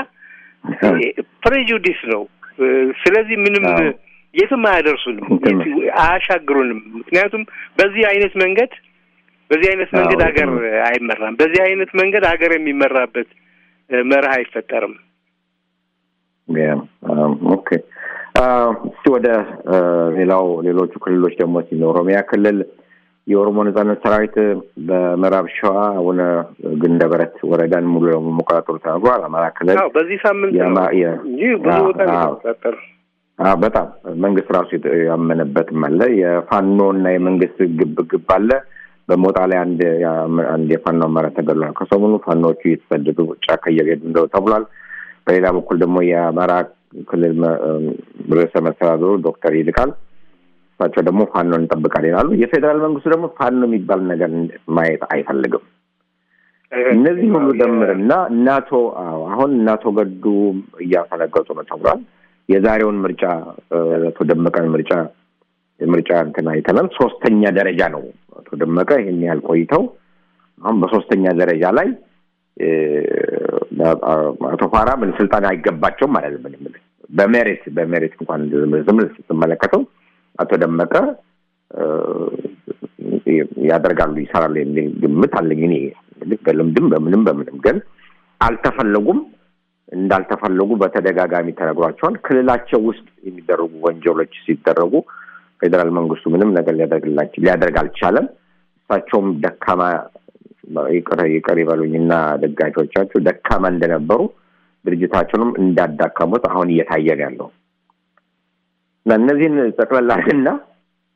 ፕሬጁዲስ ነው። እ ስለዚህ ምንም አዎ። የትም አያደርሱንም፣ እንትን ነው። የት- አያሻግሩንም። ምክንያቱም በዚህ አይነት መንገድ በዚህ አይነት መንገድ አዎ፣ ሀገር እንትን አይመራም። በዚህ አይነት መንገድ ሀገር የሚመራበት እ መርህ አይፈጠርም። ኦኬ እስቲ ወደ አ፣ ሌላው ሌሎቹ ክልሎች ደግሞ ሲነ ኦሮሚያ ክልል የኦሮሞ ነጻነት ሰራዊት በምዕራብ ሸዋ አቡነ ግንደበረት ወረዳን ሙሉ ለሙሉ መቆጣጠሩ ተናግሯል። አማራ ክልል አዎ በዚህ ሳምንት ነው የማ- የ- እንጂ ብዙ አዎ፣ ቦታ ነው አዎ። የተቆጣጠሩ። አዎ፣ በጣም መንግስት ራሱ የተ- ያመነበትም አለ። የፋኖ እና የመንግስት ግብ ግብ አለ። በሞጣ ላይ አንድ ያ- አንድ የፋኖ አመራር ተገድሏል። ከሰሞኑ ፋኖዎቹ እየተሰደዱ ጫካ እየሄዱ እንደው ተብሏል። በሌላ በኩል ደግሞ የአማራ ክልል መ- ርዕሰ መስተዳድሩ ዶክተር ይልቃል እሳቸው ደግሞ ፋኖ እንጠብቃለን ይላሉ። የፌዴራል መንግስቱ ደግሞ ፋኖ የሚባል ነገር ማየት አይፈልግም። እነዚህ ሁሉ ደምርና እናቶ አዎ አሁን እናቶ ገዱ እያፈነገጡ ነው ተብሏል። የዛሬውን ምርጫ እ፣ አቶ ደመቀን ምርጫ የምርጫ እንትን አይተናል። ሶስተኛ ደረጃ ነው አቶ ደመቀ ይህን ያህል ቆይተው አሁን በሶስተኛ ደረጃ ላይ እ፣ አቶ ፋራ ምን ስልጣን አይገባቸውም ማለት ነው። ምንም በሜሪት በሜሪት እንኳን ዝም ብለህ ስትመለከተው አቶ ደመቀ እ፣ ያደርጋሉ ይሰራሉ የሚል ግምት አለኝ እኔ እንግዲህ በልምድም በምንም በምንም ግን አልተፈለጉም እንዳልተፈለጉ በተደጋጋሚ ተነግሯቸዋል። ክልላቸው ውስጥ የሚደረጉ ወንጀሎች ሲደረጉ ፌዴራል መንግስቱ ምንም ነገር ሊያደርግላቸው ሊያደርግ አልቻለም። እሳቸውም ደካማ ይቅር ይቅር ይበሉኝና ደጋፊዎቻቸው ደካማ እንደነበሩ ድርጅታቸውንም እንዳዳከሙት አሁን እየታየ ነው ያለው እና እነዚህን ጠቅላላና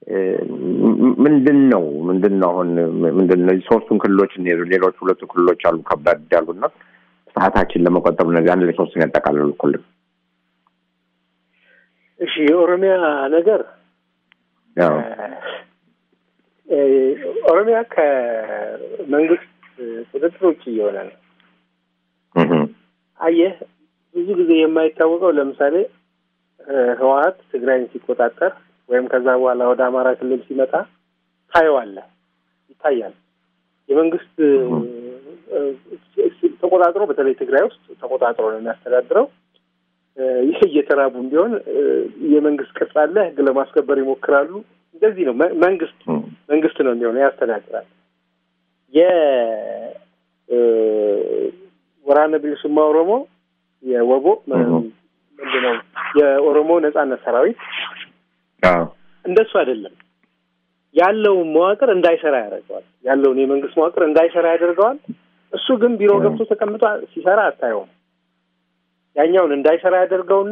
ምንድን ነው ምንድን ነው አሁን ምንድን ነው ሶስቱን ክልሎች ሌሎች ሁለቱ ክልሎች አሉ ከባድ ያሉና ሰዓታችን ለመቆጠብ ነገር አንድ ላይ ሶስቱን ያጠቃልሉ ክልል እሺ የኦሮሚያ ነገር ኦሮሚያ ከመንግስት ቁጥጥር ውጭ እየሆነ ነው። አየህ ብዙ ጊዜ የማይታወቀው ለምሳሌ ህወሀት ትግራይን ሲቆጣጠር ወይም ከዛ በኋላ ወደ አማራ ክልል ሲመጣ ታየዋለህ፣ ይታያል። የመንግስት ተቆጣጥሮ በተለይ ትግራይ ውስጥ ተቆጣጥሮ ነው የሚያስተዳድረው። ይህ እየተራቡም ቢሆን የመንግስት ቅርጽ አለ፣ ህግ ለማስከበር ይሞክራሉ። እንደዚህ ነው መንግስት መንግስት ነው የሚሆነው፣ ያስተዳድራል። የወራነ ቢሊሱማ ኦሮሞ የወቦ ምንድን ነው የኦሮሞ ነጻነት ሰራዊት እንደሱ አይደለም። ያለውን መዋቅር እንዳይሰራ ያደርገዋል። ያለውን የመንግስት መዋቅር እንዳይሰራ ያደርገዋል። እሱ ግን ቢሮ ገብቶ ተቀምጦ ሲሰራ አታየውም። ያኛውን እንዳይሰራ ያደርገውና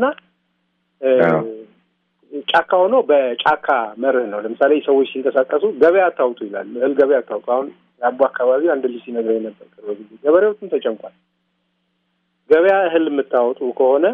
ጫካ ሆኖ በጫካ መርህ ነው። ለምሳሌ ሰዎች ሲንቀሳቀሱ ገበያ አታውጡ ይላል። እህል ገበያ አታውጡ። አሁን የአቦ አካባቢ አንድ ልጅ ሲነግረኝ ነበር ቅርብ ጊዜ። ገበሬዎችም ተጨንቋል። ገበያ እህል የምታወጡ ከሆነ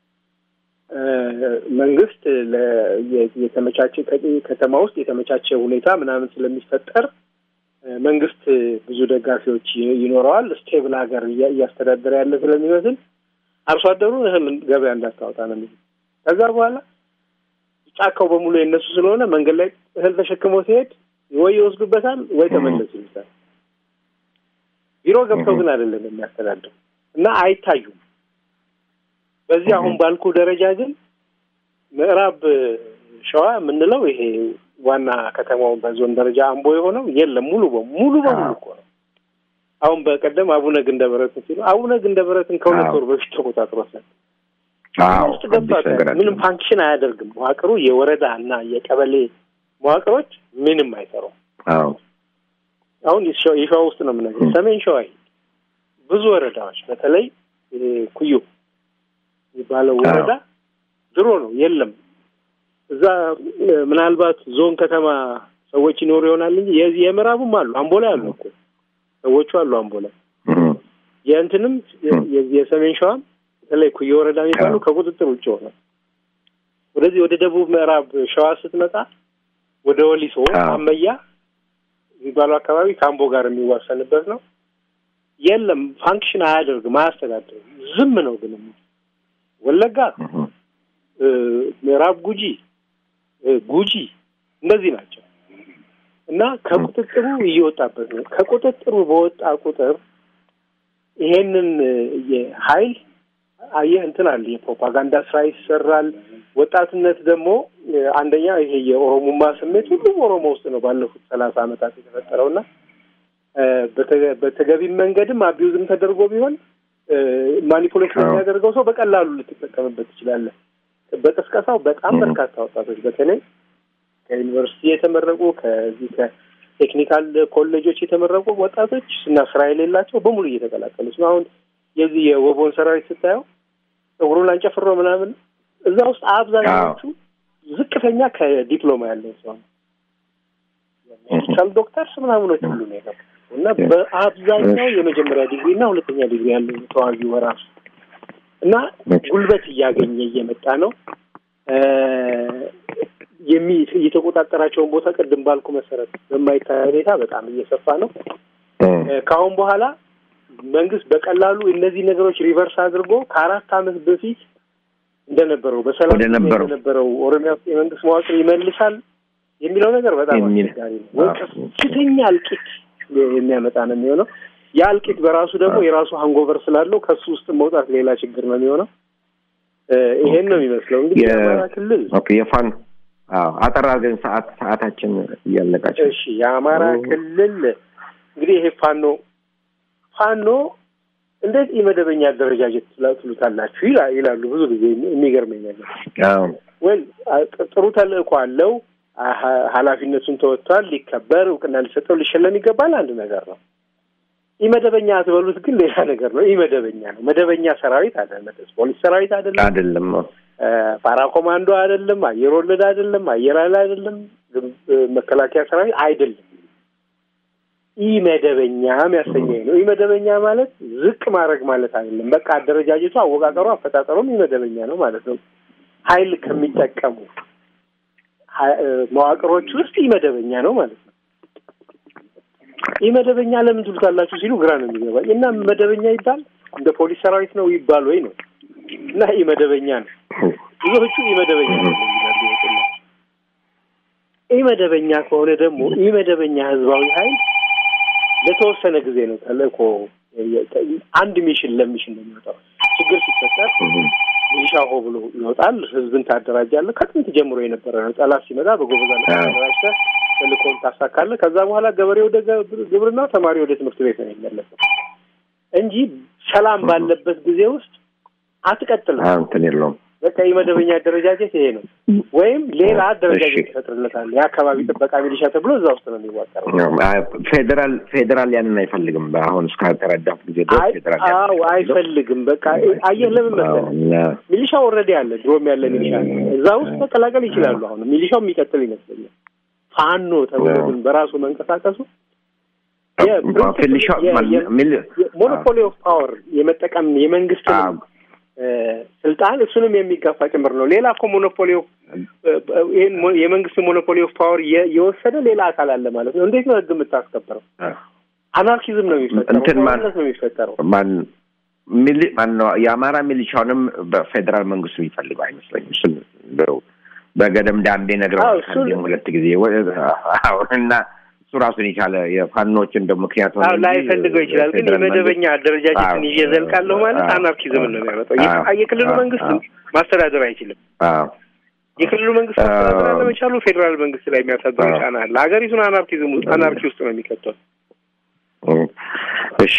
መንግስት የተመቻቸ ከተማ ውስጥ የተመቻቸ ሁኔታ ምናምን ስለሚፈጠር መንግስት ብዙ ደጋፊዎች ይኖረዋል። ስቴብል ሀገር እያስተዳደረ ያለ ስለሚመስል አርሶ አደሩን እህል ገበያ እንዳታወጣ ነው የሚሉት። ከዛ በኋላ ጫካው በሙሉ የነሱ ስለሆነ መንገድ ላይ እህል ተሸክሞ ሲሄድ ወይ ይወስዱበታል ወይ ተመለሱ ይሉታል። ቢሮ ገብተው ግን አይደለም የሚያስተዳድሩ እና አይታዩም። በዚህ አሁን ባልኩ ደረጃ ግን ምዕራብ ሸዋ የምንለው ይሄ ዋና ከተማው በዞን ደረጃ አምቦ የሆነው የለም። ሙሉ በሙሉ በሙሉ እኮ ነው። አሁን በቀደም አቡነ ግንደበረትን ሲሉ አቡነ ግንደበረትን ከሁለት ወር በፊት ተቆጣጥሮታል። ውስጥ ገብቷል። ምንም ፋንክሽን አያደርግም መዋቅሩ። የወረዳ እና የቀበሌ መዋቅሮች ምንም አይሰሩም። አሁን የሸዋ ውስጥ ነው የምነግርህ። ሰሜን ሸዋ ብዙ ወረዳዎች በተለይ ኩዮ የሚባለው ወረዳ ድሮ ነው የለም። እዛ ምናልባት ዞን ከተማ ሰዎች ይኖሩ ይሆናል እንጂ የዚህ የምዕራቡም አሉ። አምቦ ላይ አሉ እኮ ሰዎቹ አሉ አምቦ ላይ። የእንትንም የሰሜን ሸዋም በተለይ ኩየ ወረዳ የሚባሉ ከቁጥጥር ውጭ ሆነ። ወደዚህ ወደ ደቡብ ምዕራብ ሸዋ ስትመጣ ወደ ወሊሶ አመያ የሚባለው አካባቢ ከአምቦ ጋር የሚዋሰንበት ነው። የለም ፋንክሽን አያደርግም፣ አያስተዳድርም። ዝም ነው ግን ወለጋ፣ ምዕራብ ጉጂ፣ ጉጂ እነዚህ ናቸው እና ከቁጥጥሩ እየወጣበት ነው። ከቁጥጥሩ በወጣ ቁጥር ይሄንን የሀይል አየህ እንትን አለ የፕሮፓጋንዳ ስራ ይሰራል። ወጣትነት ደግሞ አንደኛ ይሄ የኦሮሞማ ስሜት ሁሉም ኦሮሞ ውስጥ ነው ባለፉት ሰላሳ ዓመታት የተፈጠረው እና በተገቢም መንገድም አቢዩዝም ተደርጎ ቢሆን ማኒፑሌት የሚያደርገው ሰው በቀላሉ ልትጠቀምበት ትችላለህ። በቅስቀሳው በጣም በርካታ ወጣቶች በተለይ ከዩኒቨርሲቲ የተመረቁ ከዚህ ከቴክኒካል ኮሌጆች የተመረቁ ወጣቶች እና ስራ የሌላቸው በሙሉ እየተቀላቀሉት ነው። አሁን የዚህ የወቦን ሰራዊት ስታየው ጸጉሩን አንጨፍሮ ምናምን እዛ ውስጥ አብዛኛዎቹ ዝቅተኛ ከዲፕሎማ ያለው ሰው ነው። ሜዲካል ዶክተርስ ምናምኖች ሁሉ ነው የገቡ እና በአብዛኛው የመጀመሪያ ዲግሪ እና ሁለተኛ ዲግሪ ያለው ተዋጊው በራሱ እና ጉልበት እያገኘ እየመጣ ነው። የሚ የተቆጣጠራቸውን ቦታ ቅድም ባልኩ መሰረት በማይታይ ሁኔታ በጣም እየሰፋ ነው። ከአሁን በኋላ መንግስት በቀላሉ እነዚህ ነገሮች ሪቨርስ አድርጎ ከአራት ዓመት በፊት እንደነበረው በሰላም እንደነበረው ኦሮሚያ ውስጥ የመንግስት መዋቅር ይመልሳል የሚለው ነገር በጣም አስቸጋሪ ነው። ወይ ከፍተኛ እልቂት የሚያመጣ ነው የሚሆነው። ያ እልቂት በራሱ ደግሞ የራሱ ሃንጎቨር ስላለው ከሱ ውስጥ መውጣት ሌላ ችግር ነው የሚሆነው። ይሄን ነው የሚመስለው እንግዲህ የአማራ ክልል የፋን አጠራ ግን ሰዓት ሰዓታችን እያለቃቸው። እሺ የአማራ ክልል እንግዲህ ይሄ ፋኖ ፋኖ እንዴት የመደበኛ አደረጃጀት ትሉታላችሁ ይላሉ ብዙ ጊዜ። የሚገርመኝ ነገር ወይ ጥሩ ተልእኮ አለው፣ ኃላፊነቱን ተወጥቷል፣ ሊከበር እውቅና ሊሰጠው ሊሸለም ይገባል። አንድ ነገር ነው። ኢመደበኛ አትበሉት ግን ሌላ ነገር ነው። ኢመደበኛ ነው። መደበኛ ሰራዊት አይደለም። ፖሊስ ሰራዊት አይደለም። አይደለም። ፓራ ኮማንዶ አይደለም። አየር ወለድ አይደለም። አየር ኃይል አይደለም። መከላከያ ሰራዊት አይደለም። ኢ መደበኛ የሚያሰኘኝ ነው። ኢ መደበኛ ማለት ዝቅ ማድረግ ማለት አይደለም። በቃ አደረጃጀቱ፣ አወቃቀሩ፣ አፈጣጠሩም ኢ መደበኛ ነው ማለት ነው። ኃይል ከሚጠቀሙ መዋቅሮች ውስጥ ኢ መደበኛ ነው ማለት ነው። ኢ መደበኛ ለምን ትሉታላችሁ ሲሉ ግራ ነው የሚገባኝ እና መደበኛ ይባል እንደ ፖሊስ ሰራዊት ነው ይባል ወይ ነው እና ኢ መደበኛ ነው። ብዙዎቹ ኢ መደበኛ ነው ይላሉ። ኢ መደበኛ ከሆነ ደግሞ ኢ መደበኛ ህዝባዊ ኃይል ለተወሰነ ጊዜ ነው ተልእኮ አንድ ሚሽን ለሚሽን ነው የሚወጣው። ችግር ሲፈጠር ሚሊሻ ሆ ብሎ ይወጣል። ህዝብን ታደራጃለህ። ከጥንት ጀምሮ የነበረ ነው። ጠላት ሲመጣ በጎበዝ አለቃ ተደራጅተህ ተልእኮን ታሳካለህ። ከዛ በኋላ ገበሬ ወደ ግብርና፣ ተማሪ ወደ ትምህርት ቤት ነው የሚመለሰው እንጂ ሰላም ባለበት ጊዜ ውስጥ አትቀጥልም። እንትን የለውም። በቃ የመደበኛ አደረጃጀት ይሄ ነው። ወይም ሌላ አደረጃጀት ይፈጥርለታል። የአካባቢ ጥበቃ ሚሊሻ ተብሎ እዛ ውስጥ ነው የሚዋቀረው። ፌዴራል ፌዴራል ያንን አይፈልግም። አሁን እስካተረዳት ጊዜ ድረስ ፌዴራል አዎ አይፈልግም። በቃ አየህ፣ ለምን መሰለህ ሚሊሻ ኦልሬዲ አለ፣ ድሮም ያለ ሚሊሻ አለ። እዛ ውስጥ መቀላቀል ይችላሉ። አሁን ሚሊሻው የሚቀጥል ይመስለኛል። ፋኖ ተብሎ ግን በራሱ መንቀሳቀሱ ሞኖፖሊ ኦፍ ፓወር የመጠቀም የመንግስት ስልጣን እሱንም የሚጋፋ ጭምር ነው። ሌላ እኮ ሞኖፖሊ ኦፍ ይህን የመንግስት ሞኖፖሊ ኦፍ ፓወር የወሰደ ሌላ አካል አለ ማለት ነው። እንዴት ነው ህግ የምታስከብረው? አናርኪዝም ነው የሚፈጠረው፣ ማለት ነው የሚፈጠረው። ማን ሚሊ ማን ነው የአማራ ሚሊሻውንም በፌዴራል መንግስቱ የሚፈልገው አይመስለኝም። እሱን በገደም ዳንዴ ነግረው ሁለት ጊዜ እና እሱ ራሱን የቻለ የፋኖችን እንደ ምክንያት ሆነ ላይፈልገው ይችላል። ግን የመደበኛ አደረጃጀትን ይዤ ዘልቃለሁ ማለት አናርኪዝምን ነው የሚያመጣው። የክልሉ መንግስትም ማስተዳደር አይችልም። የክልሉ መንግስት ማስተዳደር አለመቻሉ ፌዴራል መንግስት ላይ የሚያሳድረው ጫና አለ። ሀገሪቱን አናርኪዝም አናርኪ ውስጥ ነው የሚከተው። እሺ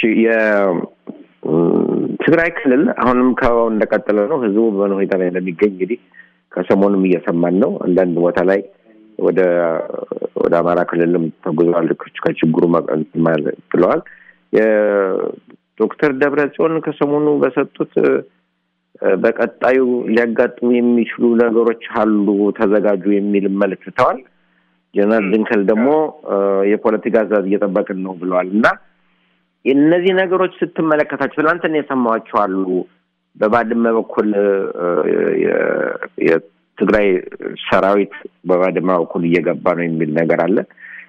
የትግራይ ክልል አሁንም ከበባው እንደቀጠለ ነው። ህዝቡ በሆነ ሁኔታ ላይ እንደሚገኝ እንግዲህ ከሰሞኑም እየሰማን ነው። አንዳንድ ቦታ ላይ ወደ ወደ አማራ ክልልም ተጉዘዋል። ከችግሩ ብለዋል። የዶክተር ደብረ ጽዮን ከሰሞኑ በሰጡት በቀጣዩ ሊያጋጥሙ የሚችሉ ነገሮች አሉ፣ ተዘጋጁ የሚል መልዕክት ትተዋል። ጀነራል ድንከል ደግሞ የፖለቲካ ትዕዛዝ እየጠበቅን ነው ብለዋል እና እነዚህ ነገሮች ስትመለከታቸው ትናንትና የሰማኋቸው አሉ። በባድመ በኩል የትግራይ ሰራዊት በባድመ በኩል እየገባ ነው የሚል ነገር አለ።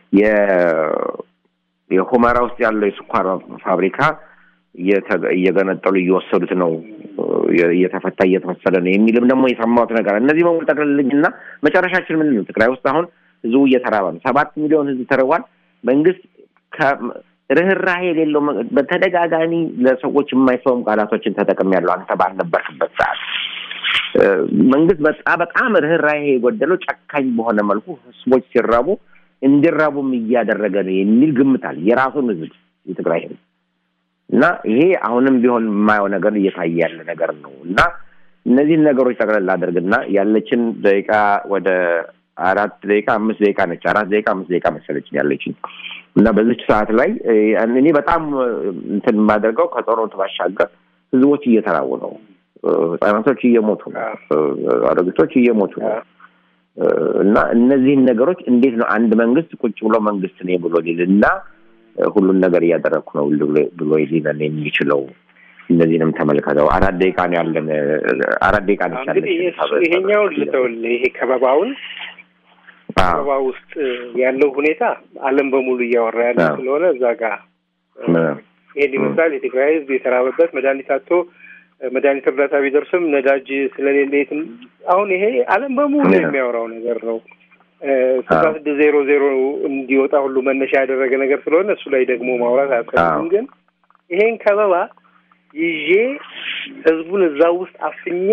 የሁመራ ውስጥ ያለው የስኳር ፋብሪካ እየገነጠሉ እየወሰዱት ነው፣ እየተፈታ እየተወሰደ ነው የሚልም ደግሞ የሰማሁት ነገር እነዚህ በሙሉ ጠቅልልኝና መጨረሻችን ምንድን ነው? ትግራይ ውስጥ አሁን ህዝቡ እየተራበ ነው። ሰባት ሚሊዮን ህዝብ ተርቧል። መንግስት ርኅራሄ የሌለው በተደጋጋሚ ለሰዎች የማይሰውም ቃላቶችን ተጠቅሜያለሁ። አንተ ባልነበርክበት ሰዓት መንግስት በጣም በጣም ርኅራሄ የጎደለው ጨካኝ በሆነ መልኩ ህዝቦች ሲራቡ እንዲራቡም እያደረገ ነው የሚል ግምት አለ። የራሱን ህዝብ የትግራይ ህዝብ እና ይሄ አሁንም ቢሆን የማየው ነገር እየታየ ያለ ነገር ነው እና እነዚህን ነገሮች ጠቅለል አድርግና ያለችን ደቂቃ ወደ አራት ደቂቃ አምስት ደቂቃ ነች። አራት ደቂቃ አምስት ደቂቃ መሰለችን ያለችን እና በዚች ሰዓት ላይ እኔ በጣም እንትን የማደርገው ከጦርነቱ ባሻገር ህዝቦች እየተራቡ ነው። ህጻናቶች እየሞቱ ነው። አሮጊቶች እየሞቱ ነው። እና እነዚህን ነገሮች እንዴት ነው አንድ መንግስት ቁጭ ብሎ መንግስት ነኝ ብሎ ሊል እና ሁሉን ነገር እያደረግኩ ነው ብሎ ሊለን የሚችለው? እነዚህንም ተመልከተው። አራት ደቂቃ ነው ያለን። አራት ደቂቃ ነች ያለች። ይሄኛው ልተውልህ። ይሄ ከበባውን ከበባ ውስጥ ያለው ሁኔታ ዓለም በሙሉ እያወራ ያለ ስለሆነ እዛ ጋር ይሄን ይመስላል። የትግራይ ህዝብ የተራበበት መድኃኒት አቶ መድኃኒት እርዳታ ቢደርስም ነዳጅ ስለሌለ የትም አሁን ይሄ ዓለም በሙሉ የሚያወራው ነገር ነው። ስልሳ ስድስት ዜሮ ዜሮ እንዲወጣ ሁሉ መነሻ ያደረገ ነገር ስለሆነ እሱ ላይ ደግሞ ማውራት አያስፈልግም። ግን ይሄን ከበባ ይዤ ህዝቡን እዛ ውስጥ አፍኜ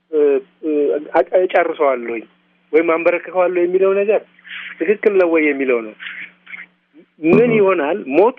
እጨርሰዋለሁኝ ወይም አንበረክከዋለሁ የሚለው ነገር ትክክል ነው ወይ የሚለው ነው። ምን ይሆናል? ሞት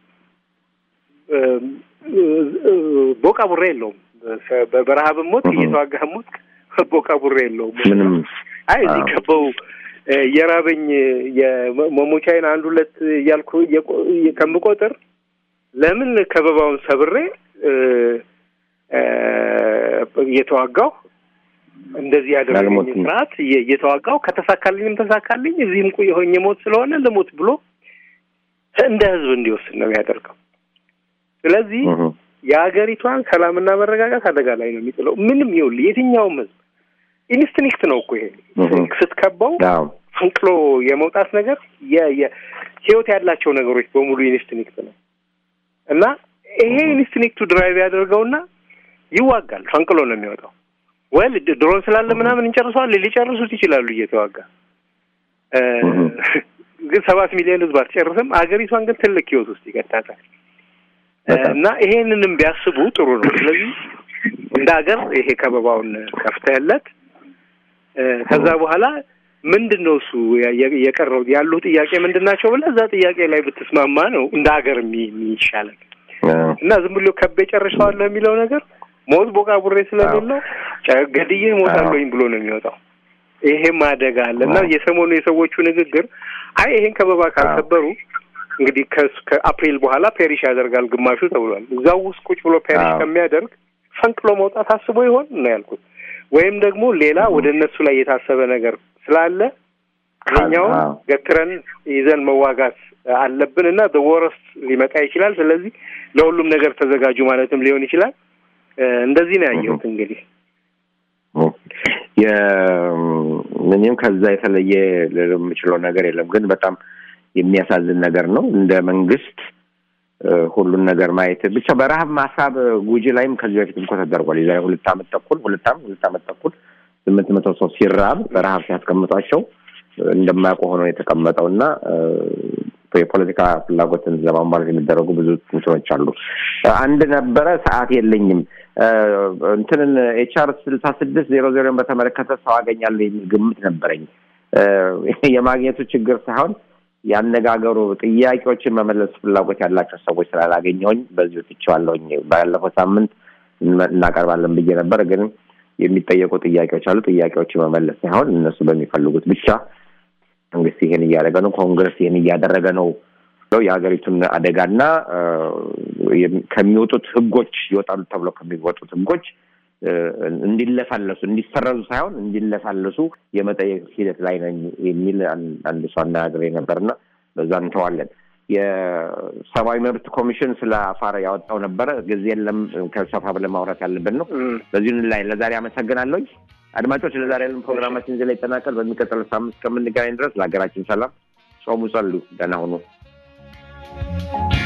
ቦቃ ቡሬ የለውም። በረሀብም ሞት እየተዋጋህ ሞት ቦቃ ቡሬ የለውም። አይ እዚህ ከበው የራበኝ የመሞቻዬን አንድ ሁለት እያልኩ ከምቆጥር ለምን ከበባውን ሰብሬ እየተዋጋሁ እንደዚህ ያደረገኝ አልሞትም። ስርዓት እየ- እየተዋጋው ከተሳካልኝም ተሳካልኝ እዚህም ቆይ ሆኜ ሞት ስለሆነ ልሞት ብሎ እንደ ህዝብ እንዲወስን ነው የሚያደርገው። ስለዚህ እህ፣ የሀገሪቷን ሰላምና መረጋጋት አደጋ ላይ ነው የሚጥለው። ምንም ይኸውልህ የትኛውም ህዝብ ኢንስትኒክት ነው እኮ ይሄ እህ። ስትከባው አዎ ፈንቅሎ የመውጣት ነገር የ- የ- ህይወት ያላቸው ነገሮች በሙሉ ኢንስትኒክት ነው እና ይሄ ኢንስትኒክቱ ድራይቭ ያደርገውና ይዋጋል። ፈንቅሎ ነው የሚወጣው። ወል ድሮን ስላለ ምናምን እንጨርሰዋል ሊጨርሱት ይችላሉ እየተዋጋ እ፣ እህ። ግን ሰባት ሚሊዮን ህዝብ አትጨርስም። ሀገሪቷን ግን ትልቅ ህይወት ውስጥ ይከታታል በጣም። እና ይሄንንም ቢያስቡ ጥሩ ነው። ስለዚህ እንደ ሀገር ይሄ ከበባውን ከፍተህለት እ፣ ከዛ በኋላ ምንድን ነው እሱ ያ- የ- የቀረው ያሉ ጥያቄ ምንድን ናቸው ብለህ እዛ ጥያቄ ላይ ብትስማማ ነው እንደ ሀገር የሚ- የሚሻለን አዎ። እና ዝም ብሎ ከቤ ጨርሰዋለሁ የሚለው ነገር ሞት ቦቃ ቡሬ ስለሌለው ጨ- ገድዬ ሞታለሁኝ ብሎ ነው የሚወጣው። ይሄም አደጋ አለ እና አዎ። የሰሞኑ የሰዎቹ ንግግር አይ ይሄን ከበባ ካልሰበሩ እንግዲህ ከስ- ከአፕሪል በኋላ ፔሪሽ ያደርጋል ግማሹ ተብሏል። እዛው ውስጥ ቁጭ ብሎ ፔሪሽ አዎ። ከሚያደርግ ፈንቅሎ መውጣት አስቦ ይሆን ነው ያልኩት። ወይም ደግሞ ሌላ ወደ እነሱ ላይ የታሰበ ነገር ስላለ ይኸኛውን አዎ። ገትረን ይዘን መዋጋት አለብን እና በወረስት ሊመጣ ይችላል። ስለዚህ ለሁሉም ነገር ተዘጋጁ ማለትም ሊሆን ይችላል። እ፣ እንደዚህ ነው ያየሁት እንግዲህ ምንም ከዛ የተለየ ልል የምችለው ነገር የለም። ግን በጣም የሚያሳዝን ነገር ነው። እንደ መንግስት እ፣ ሁሉን ነገር ማየት ብቻ በረሀብ ማሳብ ጉጂ ላይም ከዚህ በፊት እኮ ተደርጓል። የዛሬ ሁለት ዓመት ተኩል ሁለት ዓመት ሁለት ዓመት ተኩል ስምንት መቶ ሰው ሲራብ በረሀብ ሲያስቀምጧቸው እንደማያውቁ ሆነው የተቀመጠው እና እ፣ የፖለቲካ ፍላጎትን ለማሟላት የሚደረጉ ብዙ እንትኖች አሉ። አንድ ነበረ ሰዓት የለኝም እ፣ እንትንን ኤችአር ስልሳ ስድስት ዜሮ ዜሮን በተመለከተ ሰው አገኛለሁ የሚል ግምት ነበረኝ። እ፣ የማግኘቱ ችግር ሳይሆን ያነጋገሩ ጥያቄዎችን መመለስ ፍላጎት ያላቸው ሰዎች ስላላገኘሁኝ በዚሁ ትቼዋለሁኝ። ባለፈው ሳምንት እንመ- እናቀርባለን ብዬ ነበር፣ ግን የሚጠየቁ ጥያቄዎች አሉ። ጥያቄዎችን መመለስ ሳይሆን እነሱ በሚፈልጉት ብቻ መንግስት ይሄን እያደረገ ነው፣ ኮንግረስ ይሄን እያደረገ ነው ብለው የሀገሪቱን አደጋና እ፣ የሚ- ከሚወጡት ህጎች ይወጣሉ ተብሎ ከሚወጡት ህጎች እ፣ እንዲለሳለሱ እንዲሰረዙ ሳይሆን እንዲለሳለሱ የመጠየቅ ሂደት ላይ ነኝ የሚል አን- አንድ ሰው አነጋግሬ ነበርና በዛ እንተዋለን። የሰብአዊ መብት ኮሚሽን ስለ አፋር ያወጣው ነበረ። ጊዜ የለም፣ ከሰፋ ብለን ማውራት ያለብን ነው። እም፣ በዚሁ ላይ ለዛሬ አመሰግናለሁኝ። አድማጮች ለዛሬ ያለን ፕሮግራማችን እዚህ ላይ ይጠናቀል። በሚቀጥለው ሳምንት እስከምንገናኝ ድረስ ለሀገራችን ሰላም ጾሙ፣ ጸሉ፣ ደህና ሁኑ።